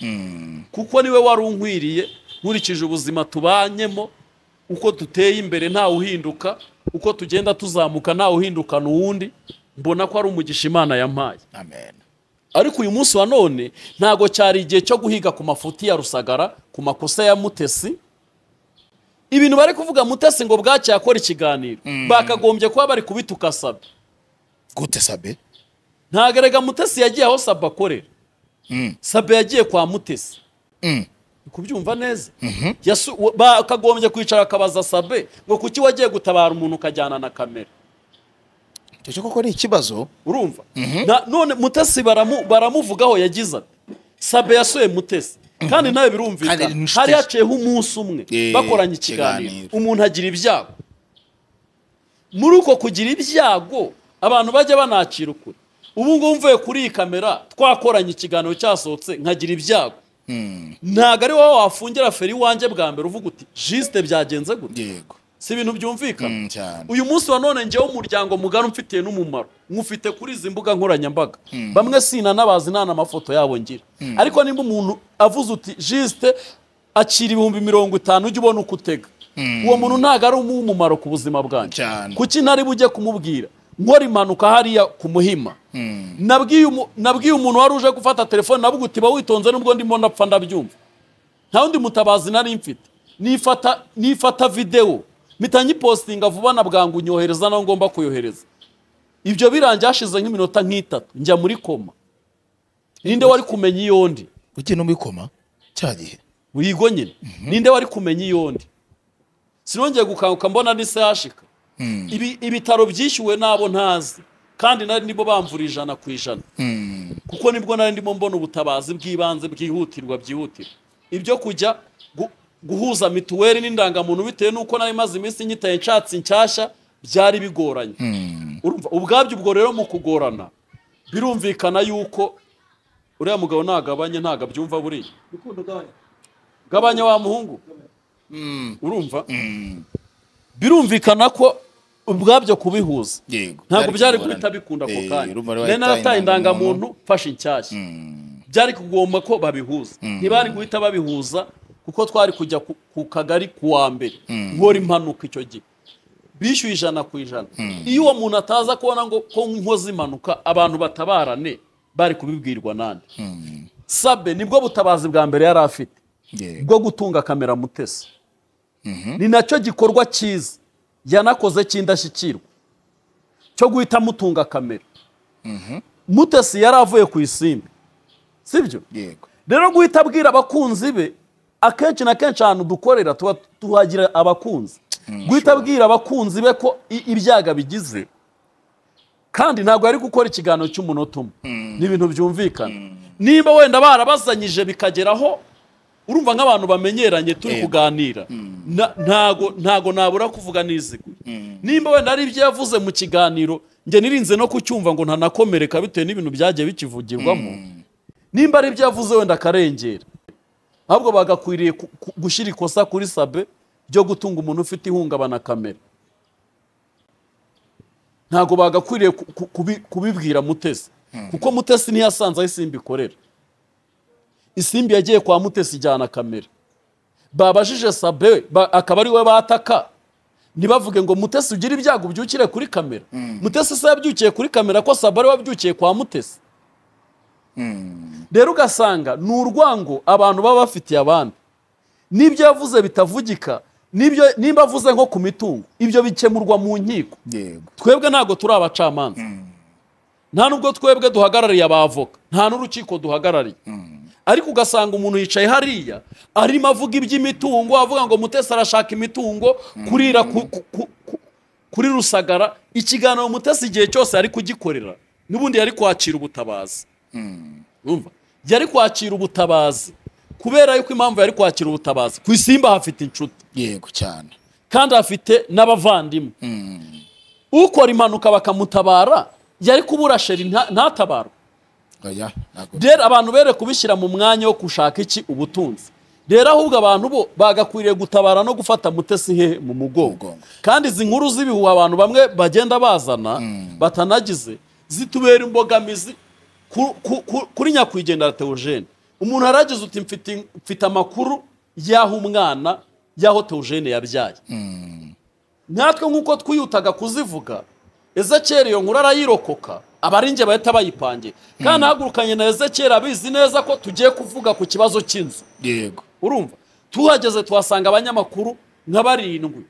kuko niwe wari unkwiriye nkurikije ubuzima tubanyemo uko duteye imbere ntawe uhinduka uko tugenda tuzamuka ntawe uhindukana uwundi mbona ko ari umugisha imana yampaye amen ariko uyu munsi wa none ntabwo cyari igihe cyo guhiga ku mafuti ya rusagara ku makosa ya mutesi ibintu bari kuvuga mutesi ngo bwacye yakora ikiganiro bakagombye kuba bari kubituka saba gute sabe ntago erega mutesi yagiye aho saba akorera saba yagiye kwa mutesi Mm. Uri kubyumva neza Yasu- wa- bakagombye kwicara akabaza sabe ngo kuki wagiye gutabara umuntu ukajyana na kamera icyo cyo koko ni ikibazo urumva Na- none mutesi baramu- baramuvugaho yagize ati sabe yasuye mutesi kandi nawe Kandi birumvikana ni inshuti hari ze. haciyeho umunsi umwe Eh, bakoranye ikiganiro ikiganiro. umuntu agira ibyago muri uko kugira ibyago abantu bajya banacira ukuri ubu ngubu mvuye kuri iyi kamera twakoranye ikiganiro cyasohotse nkagira ibyago ntabwo ari wowe wafungira feri iwanjye bwa mbere uvuga uti jisite byagenze gute yego si ibintu byumvikana Mm, cyane uyu munsi wa none ngewe umuryango mugari umfitiye n'umumaro mwufite kuri izi mbuga nkoranyambaga bamwe sinanabazi nta n'amafoto yabo ngira ariko nimba umuntu avuze uti jisite akira ibihumbi mirongo itanu ujya ubona uko utega uwo muntu ntabwo ari uw'umumaro ku buzima bwanjye Cyane. kuki ntari bujye kumubwira nkora impanuka hariya ku muhima nabwiye umu- nabwiye umuntu wari uje gufata telefone navuga uti ba witonze nubwo ndimo ndapfa ndabyumva nta wundi mutabazi nari mfite nifata nifata videwo mpita nyipositinga vuba na bwangu nyohereza naho ngomba kuyohereza ibyo birangiye hashize nk'iminota nk'itatu njya muri koma ninde wari kumenya iyo ndi ugiye no muri koma cya gihe wigo nyine ninde wari kumenya iyo ndi sinongeye gukanguka mbona ni sehashika Ibi- ibitaro byishyuwe n'abo ntazi kandi nari nibo bamvura ijana ku ijana kuko nibwo nari ndimo mbona ubutabazi bw'ibanze bwihutirwa byihutirwa ibyo kujya gu- guhuza mituweli n'indangamuntu bitewe n'uko nari maze iminsi nyitaye nshatse nshyashya byari bigoranye Urumva, ubwabyo ubwo rero mu kugorana birumvikana yuko uriya mugabo nagabanye ntago abyumva buriya gabanya wa muhungu urumva birumvikana ko ubwabyo kubihuza yego ntabwo byari kugorana. guhita bikunda ako Eh, kanya urumva rero nari wahitaye narataye indangamuntu. indangamuntu mfashe inshyashya byari kugomba ko babihuza ntibari guhita babihuza kuko twari kujya ku- ku kagari ku wa mbere nkora impanuka icyo gihe bishyuye ijana ku ijana iyo uwo muntu ataza kubona ngo ko nkoze impanuka abantu batabarane bari kubibwirwa nande sabe nibwo butabazi bwa mbere yari afite Yego. bwo gutunga kamera mutesi ni nacyo gikorwa cyiza yanakoze cy'indashyikirwa cyo guhita mutunga kamera mutesi yari avuye ku isimbi sibyo yego rero guhita abwira abakunzi be akenshi na kenshi ahantu dukorera tuba tuhagira abakunzi guhita abwira abakunzi be ko i- ibyaga bigize kandi ntabwo ari gukora ikiganiro cy'umunota umwe ni ibintu byumvikana niba wenda barabazanyije bikageraho urumva nk'abantu bamenyeranye turi Yego. kuganira Na- ntago ntago nabura kuvuga niziguye nimba wenda ari ibyo yavuze mu kiganiro njye nirinze no kucyumva ngo ntanakomereka bitewe n'ibintu byagiye bikivugirwamo nimba ari ibyo yavuze wenda akarengera ahubwo bagakwiriye ku- ku- gushyira ikosa kuri sabe ryo gutunga umuntu ufite ihungabana kamera ntabwo bagakwiriye ku- ku- kubi- kubibwira mutesi kuko mutesi ntiyasanze aho isimbi ikorera isimbi yagiye kwa mutesi ijyana kamera babajije sabe ba- akaba ari we bataka ntibavuge ngo mutesi ugire ibyago ubyukire kuri kamera mutesi se yabyukiye kuri kamera ko sabe ari we wabyukiye kwa mutesi rero ugasanga ni urwango abantu baba bafitiye abandi n'ibyo yavuze bitavugika n'ibyo nimba avuze nko ku mitungo ibyo bikemurwa mu nkiko yego twebwe ntabwo turi abacamanza nta nubwo twebwe duhagarariye abavoka nta n'urukiko duhagarariye ariko ugasanga umuntu yicaye hariya arimo avuga iby'imitungo avuga ngo mutesi arashaka imitungo kurira ku- ku- ku- ku- kuri rusagara ikiganiro mutesi igihe cyose ari kugikorera n'ubundi yari kwakira ubutabazi Urumva? yari kwakira ubutabazi kubera yuko impamvu yari kwakira ubutabazi ku isimba hafite inshuti yego cyane kandi afite n'abavandimwe ukora impanuka bakamutabara yari kubura sheri nta- ntatabarwe oya ntabwo rero abantu bere kubishyira mu mwanya wo gushaka iki ubutunzi rero ahubwo abantu bo bagakwiriye gutabara no gufata mutesi hehe mu mugongo Mugongo. kandi izi nkuru z'ibihuha abantu bamwe bagenda bazana batanagize zitubera imbogamizi ku- ku- ku- kuri nyakwigendera teogene umuntu aragize uti "Mfite- mfite amakuru y'aho umwana y'aho teogene yabyaye natwe nk'uko twiyutaga kuzivuga ezekeri iyo nkuru arayirokoka abaringe bahita bayipangira kandi ahagurukanye na ezekeri abizi neza ko tugiye kuvuga ku kibazo cy'inzu yego urumva tuhageze tuhasanga abanyamakuru nka barindwi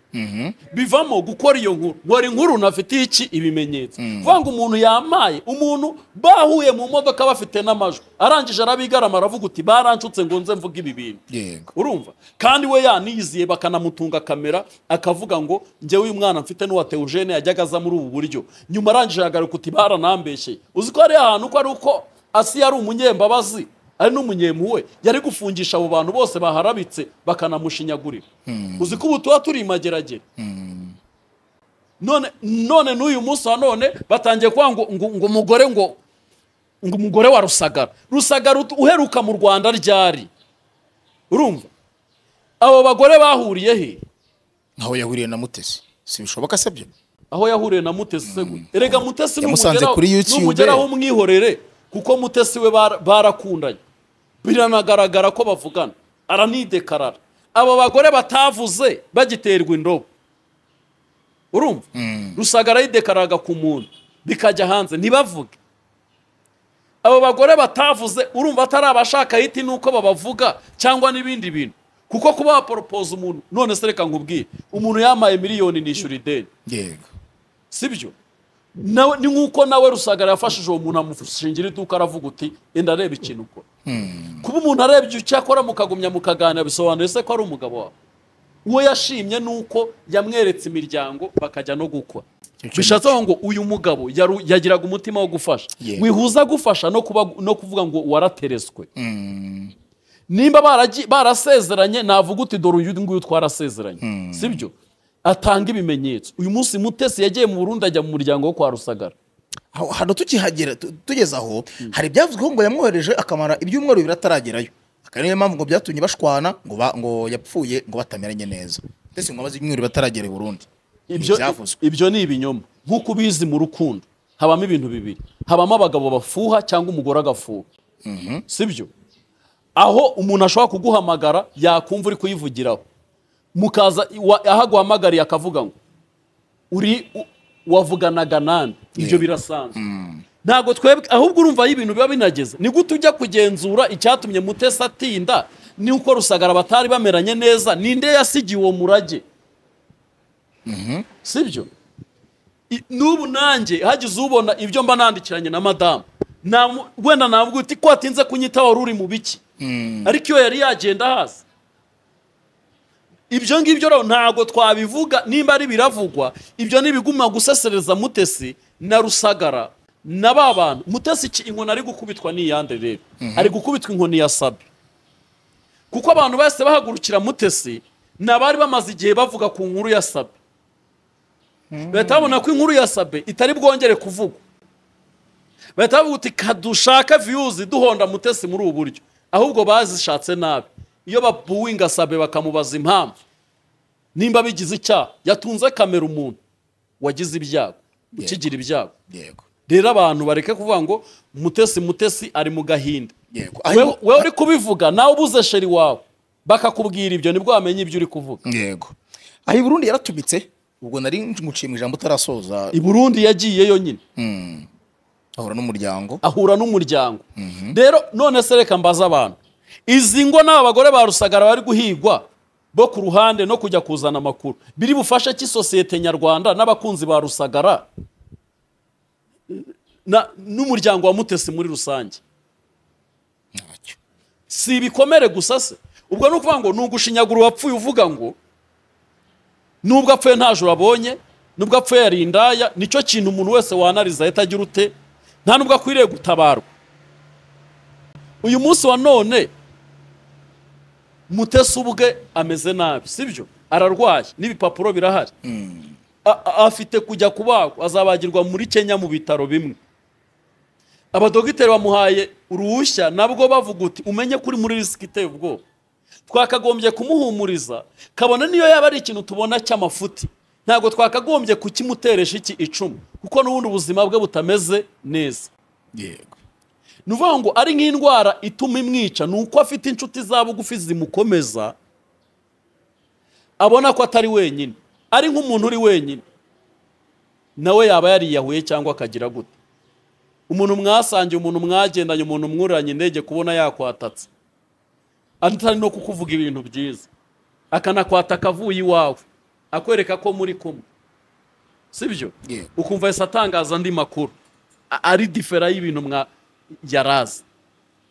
bivamo gukora iyo nkuru nkora inkuru nafitiye iki ibimenyetso kuvuga ngo umuntu yamaye umuntu bahuye mu modoka bafite n'amajwi arangije arabigarama aravuga uti baranshutse ngo nze mvuge ibi bintu yego urumva kandi we yaniyiziye bakanamutunga kamera akavuga ngo njyewe uyu mwana mfite n'uwa teogene yajyaga aza muri ubu buryo nyuma arangije agaruka uti baranambeshye uzi ko hari ahantu ko ari uko asi yari umunyembabazi ari n'umunyempuwe yari gufungisha abo bantu bose baharabitse bakanamushinyagurira uzi ko ubu tuba turi imageragere none none n'uyu munsi wa none batangiye kuvuga ngo ngo ngo umugore ngo ngo umugore wa rusagara rusagara ut- uheruka mu rwanda ryari urumva abo bagore bahuriye he ntaho yahuriye na mutesi si bishoboka se byo aho yahuriye na mutesi se gute erega mutesi Yamusanze numugeraho- kuri YouTube. numugeraho umwihorere kuko mutesi we bara- barakundanye biranagaragara ko bavugana aranidekarara abo bagore batavuze bagiterwa indobo urumva rusagara yidekararaga ku muntu bikajya hanze ntibavuge abo bagore batavuze urumva atari abashaka hiti nuko babavuga cyangwa n'ibindi bintu kuko kuba waporopoza umuntu none se reka nkubwire umuntu yamaye miliyoni nishyura ideni yego sibyo nawe ni nk'uko nawe rusagara yafashije uwo muntu amushingira iduka aravuga uti enda areba ikintu ukora kuba umuntu arebye icyo akora mukagumya mukaganira bisobanuye se ko ari umugabo wawe uwo yashimye ni uko yamweretse imiryango bakajya no gukora Icyo bishatse kuvuga ngo uyu mugabo yaru- yagiraga umutima wo gufasha Yego. wihuza gufasha no kuba no kuvuga ngo warateretswe Mm, nimba baragi- barasezeranye navuga uti dore uyu nguyu twarasezeranye sibyo atanga ibimenyetso uyu munsi mutesi yagiye mu burundi ajya mu muryango wo kwa rusagara aho- hano tukihagera tu- tugeze aho hari ibyavuzweho ngo yamwohereje akamara ibyumweru bibiri ataragerayo akaba ariyo mpamvu ngo byatumye bashwana ngo ba- ngo yapfuye ngo batamenyanye neza ndetse ngo amaze ibyumweru bataragera i burundi ibyo Ntibyavuzwe. ibyo ni ibinyoma nk'uko ubizi mu rukundo habamo ibintu bibiri habamo abagabo bafuha cyangwa umugore agafuha sibyo aho umuntu ashobora kuguhamagara yakumva uri kuyivugiraho mukaza wa- aho aguhamagariye akavuga ngo uri u- wavuganaga nande ibyo Yeah. birasanzwe ntabwo twebwe ahubwo urumva aho ibintu biba binageze ni gute ujya kugenzura icyatumye mutesi atinda ni uko rusagara batari bameranye neza ninde yasigiye uwo murage sibyo I- n'ubu nanjye hagize ubona ibyo mba nandikiranye na madamu Namu- wenda navuga uti ko watinze kunyita wari uri mu biki ariko iyo yari yagenda hasi ibyo ngibyo rero ntabwo twabivuga nimba ari biravugwa ibyo ni ibiguma gusesereza mutesi na rusagara na ba bantu mutesi iki inkoni ari gukubitwa ni iyande rero ari gukubitwa inkoni ya sabi kuko abantu bose bahagurukira mutesi ni abari bamaze igihe bavuga ku nkuru ya sabi bahita babona ko inkuru ya sabe itari bwongere kuvugwa bahita bavuga uti kadushake viyuzi duhonda mutesi muri ubu buryo ahubwo bazishatse nabi iyo babuwinga sabe bakamubaza impamvu nimba bigize icyaha yatunze kamera umuntu wagize ibyago ukigira ibyago yego rero abantu bareke kuvuga ngo mutesi mutesi ari mu gahinda yego wewe wewe uri kubivuga nawe ubuze sheri wawe bakakubwira ibyo nibwo wamenya ibyo uri kuvuga yego aho i burundi yaratumitse ubwo nari nguciye mu ijambo utarasoza i burundi yagiyeyo nyine ahura n'umuryango ahura n'umuryango rero none se reka mbaza abantu izi ngo n'aba bagore ba rusagara bari guhigwa bo ku ruhande no kujya kuzana amakuru biri bufashe cy'isosiyete nyarwanda n'abakunzi ba rusagara na- n'umuryango wa mutesi muri rusange ntacyo si ibikomere gusa se ubwo ni ukuvuga ngo ni ugushinyagura uwapfuye uvuga ngo nubwo apfuye nta joro abonye nubwo apfuye yari indaya nicyo kintu umuntu wese wanariza ahita agira ute nta nubwo akwiriye gutabarwa uyu munsi wa none mutesi ubwe ameze nabi sibyo ararwaye n'ibipapuro birahari A- a- afite kujya kubagwa azabagirwa muri kenya mu bitaro bimwe abadogiteri bamuhaye uruhushya nabwo bavuga uti umenye kuri muri risiki iteye ubwoba twakagombye kumuhumuriza kabona niyo yaba ari ikintu tubona cy'amafuti ntabwo twakagombye kukimuteresha iki icumu kuko n'ubundi ubuzima bwe butameze neza yego ni ukuvuga ngo ari nk'indwara ituma imwica ni uko afite inshuti za bugufi zimukomeza abona ko atari wenyine ari nk'umuntu uri wenyine nawe yaba yariyahuye cyangwa akagira gute umuntu mwasangiye umuntu mwagendanye umuntu mwuranye indege kubona yakwatatse atari no kukuvuga ibintu byiza akanakwata akavuye iwawe akwereka ko muri kumwe sibyo Yeah. ukumva yahise atangaza andi makuru A- ari difera y'ibintu mwa yarazi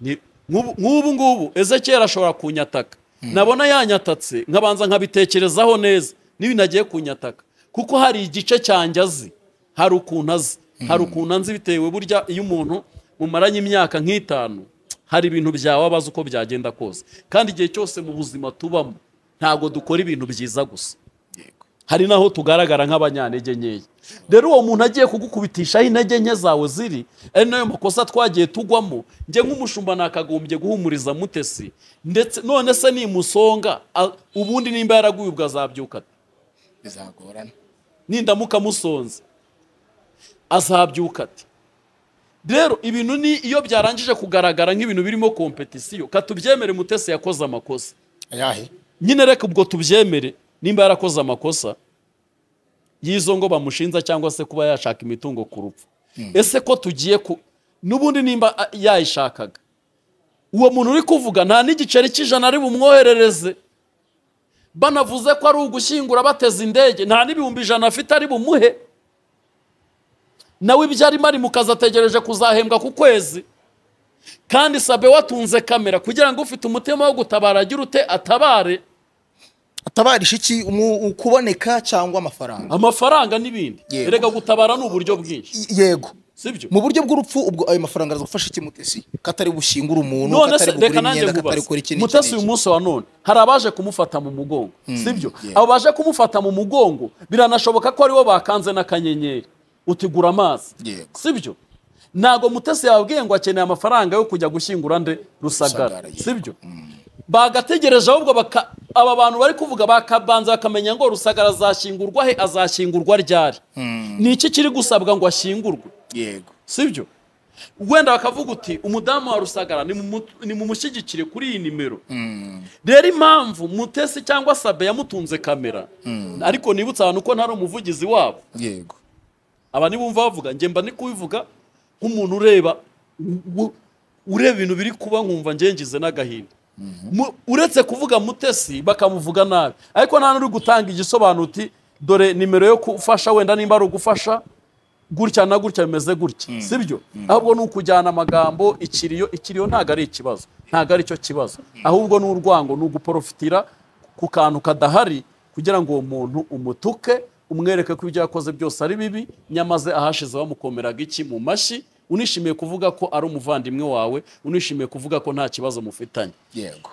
Ni- nk'ubu nk'ubu ngubu ezekiyeli ashobora kunyataka nabona yanyatatse nkabanza nkabitekerezaho neza n'ibintu agiye kunyataka kuko hari igice cyanjye azi hari ukuntu azi hari ukuntu anzi bitewe burya iyo umuntu mumaranye imyaka nk'itanu hari ibintu byawe abazi uko byagenda kose kandi igihe cyose mu buzima tubamo ntabwo dukora ibintu byiza gusa yego hari naho tugaragara nk'abanyantege nkeya rero uwo muntu agiye kugukubitishaho intege nke zawe ziri ari nayo makosa twagiye tugwamo njye nk'umushumba nakagombye guhumuriza mutesi ndetse none se nimusonga a- ubundi nimba yaraguye ubwo azabyuka ate? bizagorana nindamuka musonze azabyuka ati rero ibintu ni iyo byarangije kugaragara nk'ibintu birimo kompetisiyo katubyemere mutesi yakoze amakosa ayahe nyine reka ubwo tubyemere nimba yarakoze amakosa y'izo ngo bamushinja cyangwa se kuba yashaka imitungo ku rupfu ese ko tugiye ku n'ubundi nimba a- yayishakaga uwo muntu uri kuvuga nta n'igiceri cy'ijana ari bumwoherereze banavuze ko ari ugushyingura bateze indege nta n'ibihumbi ijana afite ari bumuhe nawe ibyo arimo ari mu kazi ategereje kuzahembwa ku kwezi kandi sabe watunze kamera kugira ngo ufite umutima wo gutabara agira ute atabare atabarisha iki umu- ukuboneka cyangwa amafaranga amafaranga n'ibindi Yego. erega gutabara ni uburyo bwinshi I- yego sibyo mu buryo bw'urupfu ubwo ayo mafaranga araza gufasha iki mutesi katari bushyingura umuntu none se katari reka kugura nanjye imyenda katari nkubaze gukora iki n'iki mutasi uyu n'iki. munsi wa none hari abaje kumufata mu mugongo sibyo yego. abo baje kumufata mu mugongo biranashoboka ko aribo bakanze n'akanyenyeri utigura amazi Yego. sibyo ntabwo mutasi yababwiye ngo akeneye amafaranga yo kujya gushyingura nde rusagara Rusagara, yego. sibyo bagategereje ahubwo baka- aba bantu bari kuvuga bakabanza bakamenya ngo rusagara azashyingurwa he azashyingurwa ryari ni iki kiri gusabwa ngo ashyingurwe yego sibyo wenda bakavuga uti umudamu wa rusagara nimumushyigikire kuri iyi nimero rero impamvu mutesi cyangwa sabe yamutunze kamera ariko nibutse abantu ko ntari umuvugizi wabo yego aba nibumva bavuga njye mba ndi kubivuga nk'umuntu ureba u- ureba ibintu biri kuba nkumva njye ngize n'agahinda Mu- uretse kuvuga mutesi bakamuvuga nabi ariko nta n'uri gutanga igisobanuro uti dore nimero yo gufasha wenda nimba ari ugufasha gutya na gutya bimeze gutya sibyo ahubwo ni ukujyana amagambo ikiriyo ikiriyo ntabwo ari ikibazo ntabwo ari cyo kibazo ahubwo ni urwango ni uguporofitira ku kantu kadahari kugira ngo uwo muntu umutuke umwereke ko ibyo yakoze byose ari bibi nyamaze ahashize bamukomeraga iki mu mashyi unishimiye kuvuga ko ari umuvandimwe wawe unishimiye kuvuga ko nta kibazo mufitanye yego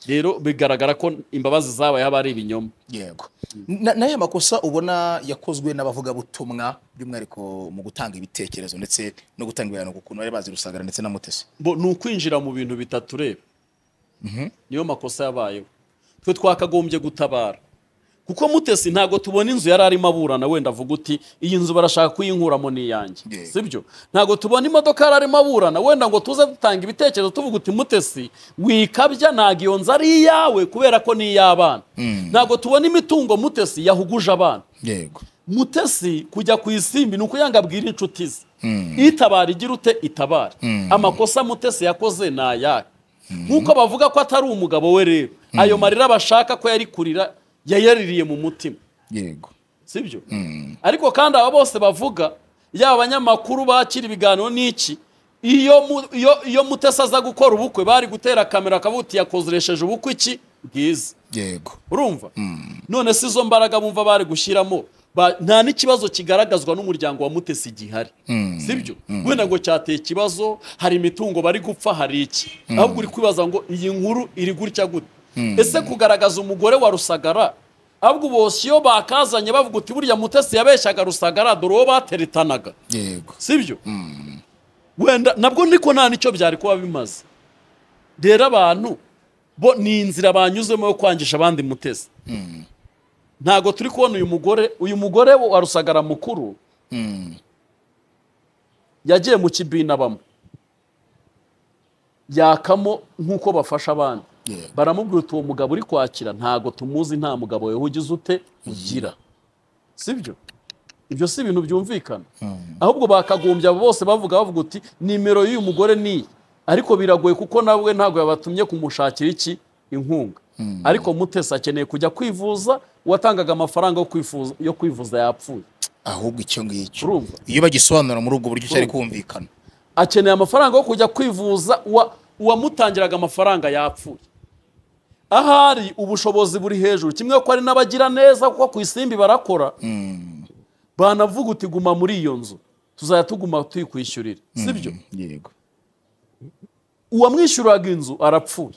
rero bigaragara ko imbabazi zabaye haba ari ibinyoma yego Na- n'aya makosa ubona yakozwe n'abavugabutumwa by'umwihariko mu gutanga ibitekerezo ndetse no gutanga ibiganiro ku kuntu bari bazi rusagara ndetse na mutesi bo ni ukwinjira mu bintu bitatureba niyo makosa yabayeho twe twakagombye gutabara kuko mutesi ntabwo tubona inzu yari arimo aburana wenda avuga uti iyi nzu barashaka kuyinkuramo ni iyanjye Yeah. sibyo ntabwo tubona imodoka yari arimo aburana wenda ngo tuze dutanga ibitekerezo tuvuga uti mutesi wikabya ntabwo iyo nzu ari iyawe kubera ko ni iy'abana ntabwo tubona imitungo mutesi yahuguje abana yego mutesi kujya ku isimbi ni ukuyanga abwira inshuti ze itabara igira ute itabara amakosa mutesi yakoze ni ayahe nk'uko bavuga ko atari umugabo we rero ayo marira bashaka ko yari kurira yayaririye mu mutima yego sibyo ariko kandi aba bose bavuga yaba abanyamakuru bakira ibiganiro n'iki iyo mu- iyo- iyo mutesi aza gukora ubukwe bari gutera kamera akavuga uti yakoresheje ubukwe iki bwiza yego urumva none se izo mbaraga bumva bari gushyiramo ba- nta n'ikibazo kigaragazwa n'umuryango wa mutesi gihari sibyo wenda ngo cyateye ikibazo hari imitungo bari gupfa hari iki ahubwo uri kwibaza ngo iyi nkuru iri gutya gute ese kugaragaza umugore wa rusagara ahubwo bose iyo bakazanye bavuga uti burya mutesi yabeshyaga rusagara dore uwo bateretanaga yego sibyo wenda nabwo niko nta nicyo byari kuba bimaze rero abantu bo ni inzira banyuzemo yo kwangisha abandi mutesi ntabwo turi kubona uyu mugore uyu mugore wa rusagara mukuru yagiye mu kibina bamwe yakamo nk'uko bafasha abandi Yeah. baramubwira uti uwo mugabo uri kwakira ntabwo tumuzi nta mugabo wawe ugize ute ugira sibyo ibyo si ibintu byumvikana ahubwo bakagombye abo bose bavuga bavuga uti nimero y'uyu mugore ni iyi ariko biragoye kuko nawe ntabwo yabatumye kumushakira iki inkunga ariko mutesi akeneye kujya kwivuza uwatangaga amafaranga yo kwifuza- yo kwivuza yapfuye ahubwo icyo ngicyo urumva iyo bagisobanura muri ubwo buryo cyari kumvikana akeneye amafaranga yo kujya kwivuza uwa- uwamutangiraga amafaranga yapfuye ahari ubushobozi buri hejuru kimwe ko ari n'abagira neza kuko ku isimbi barakora banavuga uti guma muri iyo nzu tuzajya tuguma tuyikwishyurira sibyo yego uwamwishyuraga inzu arapfuye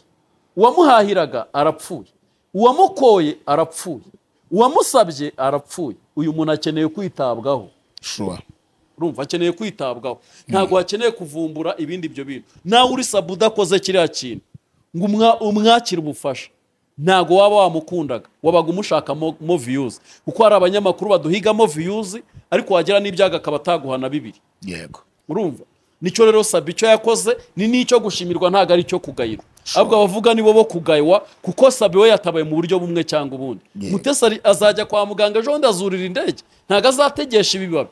uwamuhahiraga arapfuye uwamukoye arapfuye uwamusabye arapfuye uyu muntu akeneye kwitabwaho shuwa urumva akeneye kwitabwaho ntabwo hakeneye kuvumbura ibindi ibyo bintu nawe uri sabu udakoze kiriya kintu ngo umwa- umwakire ubufasha ntabwo waba wamukundaga wabaga umushakamo mo viyuzi kuko hari abanyamakuru baduhigamo viyuzi ariko wagira n'ibyago akaba ataguhana bibiri yego urumva nicyo rero sabi icyo yakoze ni n'icyo gushimirwa ntabwo ari icyo kugayirwa ahubwo abavuga nibo bo kugayiwa kuko sabi we yatabaye mu buryo bumwe cyangwa ubundi Yeah. mutesi ari- azajya kwa muganga ejo bundi azurira indege ntabwo azategesha ibibabi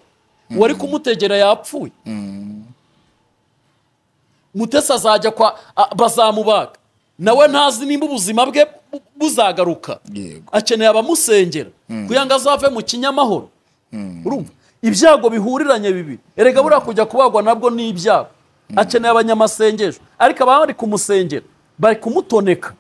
uwari kumutegera yapfuye mutesi azajya kwa a- bazamubaga nawe ntazi nimba ubuzima bwe bu- buzagaruka Yego. akeneye abamusengera kugira ngo azave mu kinyamahoro urumva ibyago bihuriranye bibi erega buriya kujya kubagwa nabwo ni ibyago akeneye abanyamasengesho ariko ababa bari kumusengera bari kumutoneka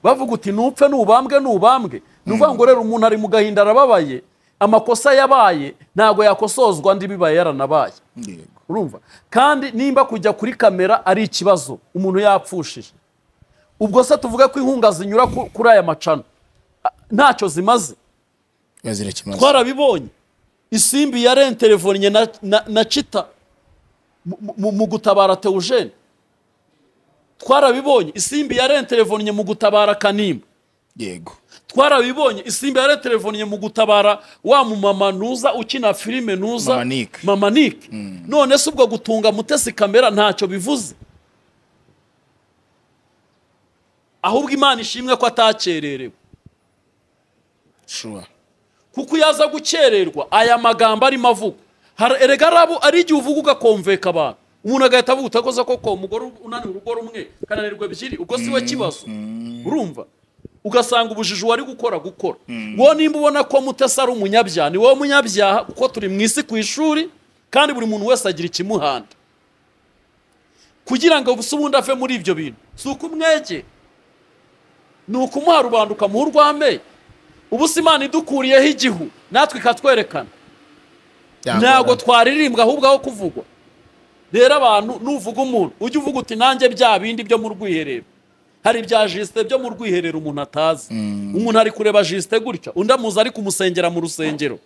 bavuga uti nupfe nubambwe nubambwe ni ukuvuga ngo rero umuntu ari mu gahinda arababaye amakosa yabaye ntabwo yakosozwa andi bibaye yaranabaye yego urumva kandi nimba kujya kuri kamera ari ikibazo umuntu yapfushije ubwo se tuvuge ko inkunga zinyura ku- kuri aya macano A- ntacyo zimaze bazira kimaze twarabibonye isimbi ya renterevonye na, na, na cita mu- mu- mu gutabara teujene twarabibonye isimbi ya renterevonye mu gutabara kanimba yego twarabibonye isimbi ya renterevonye mu gutabara wa mumama nuza ukina filime nuza Mama Nick. mama Nick. none se ubwo gutunga mutesi kamera ntacyo bivuze ahubwo imana ishimwe ko atakererewe shuwa kuko iyo aza gukererwa aya magambo arimo avuga Har- erega arabu ari igihe uvuga ugakomveka abantu umuntu agahita avuga utakoze koko umugore unaniwe urugo rumwe kananirwa ebyiri ubwo si we kibazo urumva ugasanga ubujiji wari gukora gukora wowe nimba ubona ko mutesi ari umunyabyaha ni wowe munyabyaha kuko turi mu isi ku ishuri kandi buri muntu wese agira ikimuhanda kugira ngo se ubundi ave muri ibyo bintu si ukumwegera ni ukumuha rubanda ukamuha urw'amenyo ubu se imana idukuriyeho igihu natwe ikatwerekana ntabwo twaririmbwa ahubwo aho kuvugwa rero abantu nuvuga umuntu ujye uvuga uti nanjye bya bindi byo mu rwiherero hari ibya jisite byo mu rwiherero umuntu atazi umuntu ari kureba jisite gutya undi amuzi ari kumusengera mu rusengero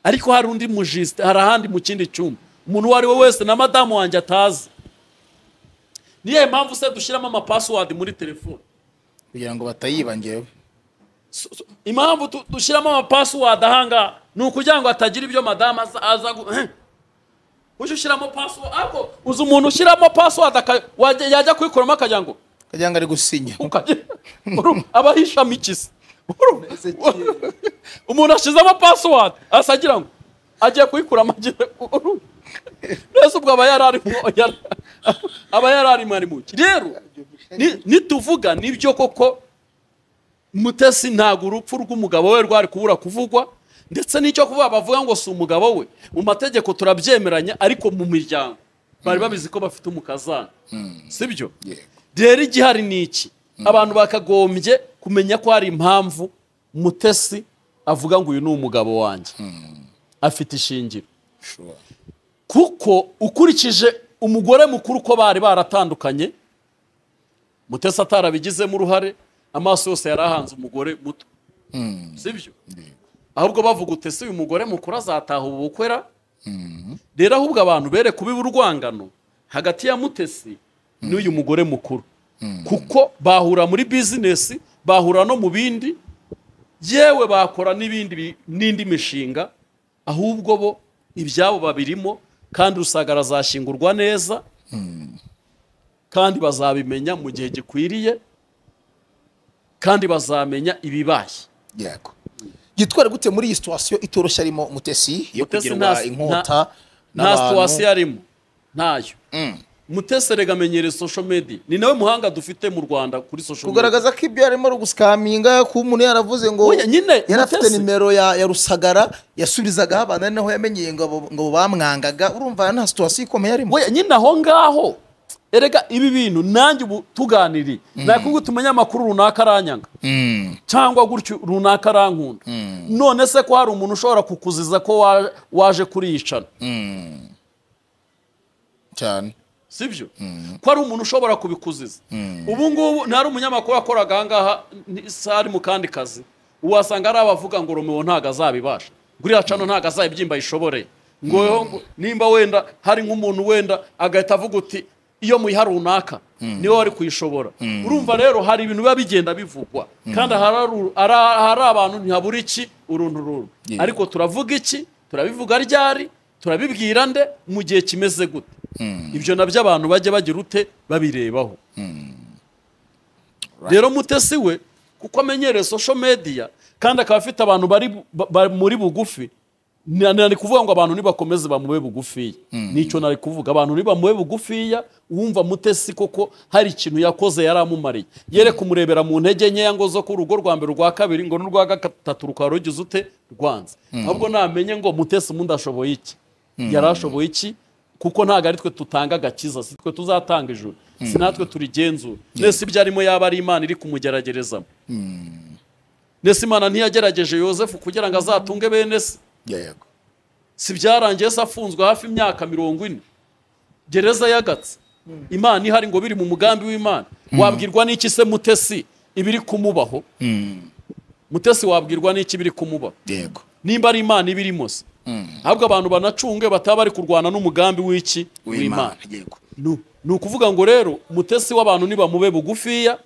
ariko hari undi mu jisite hari ahandi mu kindi cyumba umuntu uwo ari we wese na madamu wanjye atazi niyo mpamvu se dushyiramo amapasiwadi muri telefone kugira ngo batayibangewe So- so- impamvu tu- dushyiramo amapasiwadi ahangaha ni ukugira ngo hatagira ibyo madamu aza- aza gu- eh. ujye ushyiramo pasiwadi ariko uzi umuntu ushyiramo pasiwadi aka- wajya- yajya kuyikuramo akagira ngo kugira ngo ari gusinya ukajya- Urumva? aba ahishamo ikisi Urumva? umuntu ashyizemo pasiwadi asa agira ngo agiye kuyikuramo agiye urumva? mbese ubwo aba yari arimo yari- aba yari arimo ari mu ki rero ni- nituvuga nibyo koko mutesi ntabwo urupfu rw'umugabo we rwari kubura kuvugwa ndetse n'icyo kuvuga bavuga ngo si umugabo we mu mategeko turabyemeranya ariko mu miryango bari babizi ko bafite umukazana sibyo yego rero igihari ni iki abantu bakagombye kumenya ko hari impamvu mutesi avuga ngo uyu ni umugabo wanjye afite ishingiro shuwa kuko ukurikije umugore mukuru uko bari baratandukanye mutesi atarabigizemo uruhare amaso yose yari ahanze umugore muto sibyo ahubwo bavuga utese uyu mugore mukuru azataha ubu bukwera rero ahubwo abantu bere kubiba urwangano hagati ya mutesi n'uyu mugore mukuru kuko bahura muri bizinesi bahura no mu bindi yewe bakora n'ibindi bi- n'indi mishinga ahubwo bo ibyabo babirimo kandi rusagara azashyingurwa neza kandi bazabimenya mu gihe gikwiriye kandi bazamenya ibibaye yego gitwara gute muri iyi situwasiyo itoroshye arimo mutesi yo Mutesi kugirwa nta- inkota nta n'abantu? situwasiyo arimo ntayo Mm. mutesi erega amenyereye social media ni nawe muhanga dufite mu rwanda kuri social media kugaragaza ko ibyo yarimo ari gusikaminga ko umuntu yaravuze ngo Oya, nyine, yari afite Mutesi. nimero ya, ya rusagara yasubizagaho abantu ari naho yamenyeye ngo abo- ngo bamwangaga urumva nta situwasiyo ikomeye arimo we nyine aho ngaho erega ibi bintu nanjye ubu tuganiriye nakubwira uti umunyamakuru runaka aranyanga Mm. cyangwa gutyo runaka arankunda none se ko hari umuntu ushobora kukuziza ko wa- waje kuriyicana cyane sibyo ko ari umuntu ushobora kubikuziza ubu ngubu ntari umunyamakuru wakoraga ahangaha n- si ari mu kandi kazi uwasanga ari abavuga ngo romeo ntabwo azabibasha guriya cano ntabwo azayibyimba yishoboreye ngo yo- nimba wenda hari nk'umuntu wenda agahita avuga uti iyo muyiha runaka niwe wari kuyishobora urumva rero hari ibintu biba bigenda bivugwa kandi ahari- ara- ahari abantu ntihabura iki uruntu ruru Yeah. ariko turavuga iki turabivuga ryari turabibwira nde mu gihe kimeze gute ibyo nabyo abantu bajya bagira ute babirebaho rero mutesi we kuko amenyereye social media kandi akaba afite abantu bari ba- ba- muri bugufi na- na- ni kuvuga ngo abantu nibakomeze bamube bugufiya nicyo nari kuvuga abantu nibamube bugufiya wumva mutesi koko hari ikintu yakoze yaramumariye yere kumurebera mu ntege nkeya ngo zo ku rugo rwa mbere urwa kabiri ngo n'urwa gatatu rukaba rugize ute rwanze ahubwo namenye ngo mutesi umuntu ashoboye iki yari ashoboye iki kuko ntabwo ari twe tutanga agakiza si twe tuzatanga ijuru si natwe turigenzura nese ibyo arimo yaba ari imana iri kumugeragerezamo nese imana ntiyagerageje yosefu kugira ngo azatunge bene se yego si byarangiye se afunzwe hafi imyaka mirongo ine gereza yagatse imana ihari ngo biri mu mugambi w'imana wabwirwa n'iki se mutesi ibiri kumubaho mutesi wabwirwa n'iki biri kumubaho yego nimba ari imana iba irimo se ahubwo abantu banacunge bataba bari kurwana n'umugambi w'iki w'imana yego Nu- ni ukuvuga ngo rero umutesi w'abantu nibamube bugufiya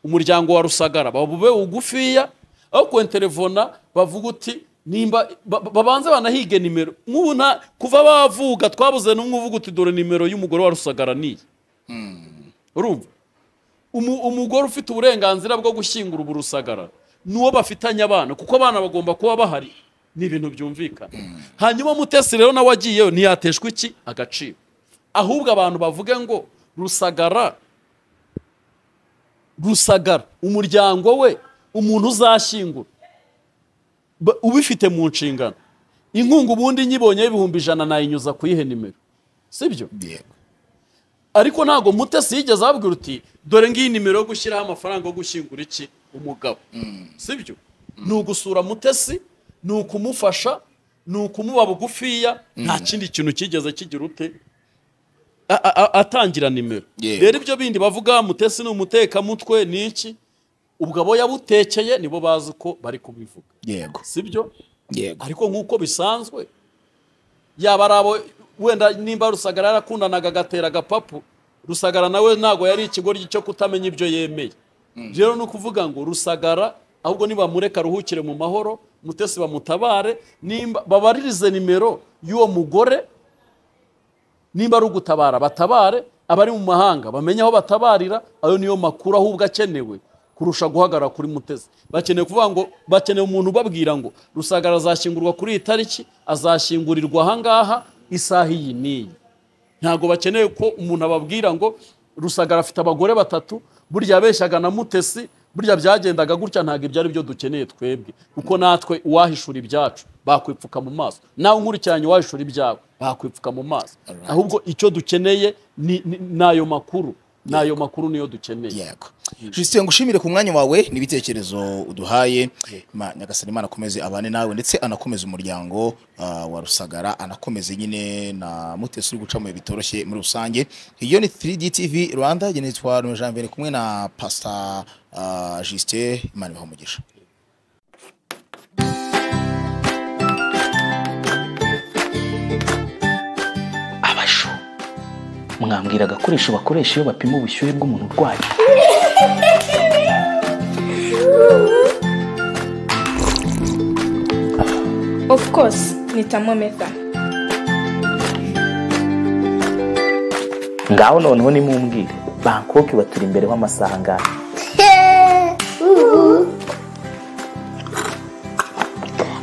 umuryango wa rusagara babube bugufiya aho kwenterefona bavuga uti nimba ba- ba- babanze banahige nimero nk'ubu nta kuva bavuga twabuze n'umwe uvuga uti dore nimero y'umugore wa rusagara niyi urumva Umu- umugore ufite uburenganzira bwo gushyingura ubu rusagara ni uwo bafitanye abana kuko abana bagomba kuba bahari ni ibintu byumvikana hanyuma mutesi rero nawe agiyeyo ntiyateshwa iki agaciro ahubwo abantu bavuge ngo rusagara rusagara umuryango we umuntu uzashyingura ba- ubifite mu nshingano inkunga ubundi nyibonyeho ibihumbi ijana nayinyuza kuyihe nimero sibyo yego ariko ntabwo mutesi yigeze ababwira uti dore ngiyi nimero yo gushyiraho amafaranga yo gushyingura iki umugabo sibyo ni ugusura mutesi ni ukumufasha ni ukumuba bugufiya nta kindi kintu kigeze kigira ute A- a- a- atangira nimero Yego. rero ibyo bindi bavuga mutesi ni umutekamutwe ni iki ubwo abo yabutekeye nibo bazi ko bari kubivuga yego sibyo yego ariko nk'uko bisanzwe yaba ari abo wenda nimba rusagara yarakundanaga agatera agapapu rusagara nawe ntabwo yari ikigoryi cyo kutamenya ibyo yemeye rero ni ukuvuga ngo rusagara ahubwo nibamureka aruhukire mu mahoro mutesi bamutabare nimba babaririze nimero y'uwo mugore nimba ari ugutabara batabare abari mu mahanga bamenye aho batabarira ayo niyo makuru ahubwo akenewe kurusha guhagarara kuri mutezi bakeneye kuvuga ngo bakeneye umuntu ubabwira ngo rusagara azashyingurwa kuri iyi tariki azashyingurirwa ahangaha isaha iyi n'iyi ntabwo bakeneye ko umuntu ababwira ngo rusagara afite abagore batatu burya yabeshyaga na mutesi burya byagendaga gutya ntabwo ibyo ari byo dukeneye twebwe kuko natwe uwahishura ibyacu bakwipfuka mu maso nawe nkurikiranye uwahishura ibyawe bakwipfuka mu maso Alright. ahubwo icyo dukeneye ni ni- ni ayo makuru ni ayo makuru niyo dukeneye yego Justin ngushimire ku mwanya wawe n'ibitekerezo uduhaye Ma- nyagasani imana akomeze abane nawe ndetse anakomeze umuryango ah, wa rusagara anakomeze nyine na mutesi uri guca mu bihe bitoroshye muri rusange iyo ni 3D TV Rwanda gene twa Rwema Janvier kumwe na Pastor ah, Justin imana ibahe umugisha abashu mwambwira agakoresho bakoresha iyo bapima ubushyuhe bw'umuntu urwaye Of course, ni thermometer. ngaho noneho nimumbwire bangkok baturi imbere w'amasaha angahe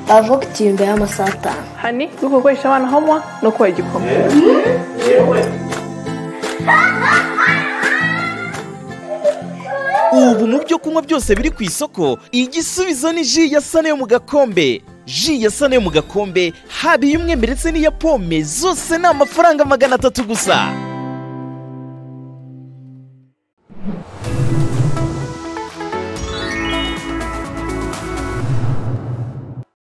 bavuga uti imbere y'amasaha atanu hani yo gukoresha abana homwa no kubaha igikoma ubu mu byo kunywa byose biri ku isoko igisubizo ni ji ya sane yo mu gakombe ji ya sane yo mu gakombe haba iy'umwembe ndetse n'iya pome zose ni amafaranga magana atatu gusa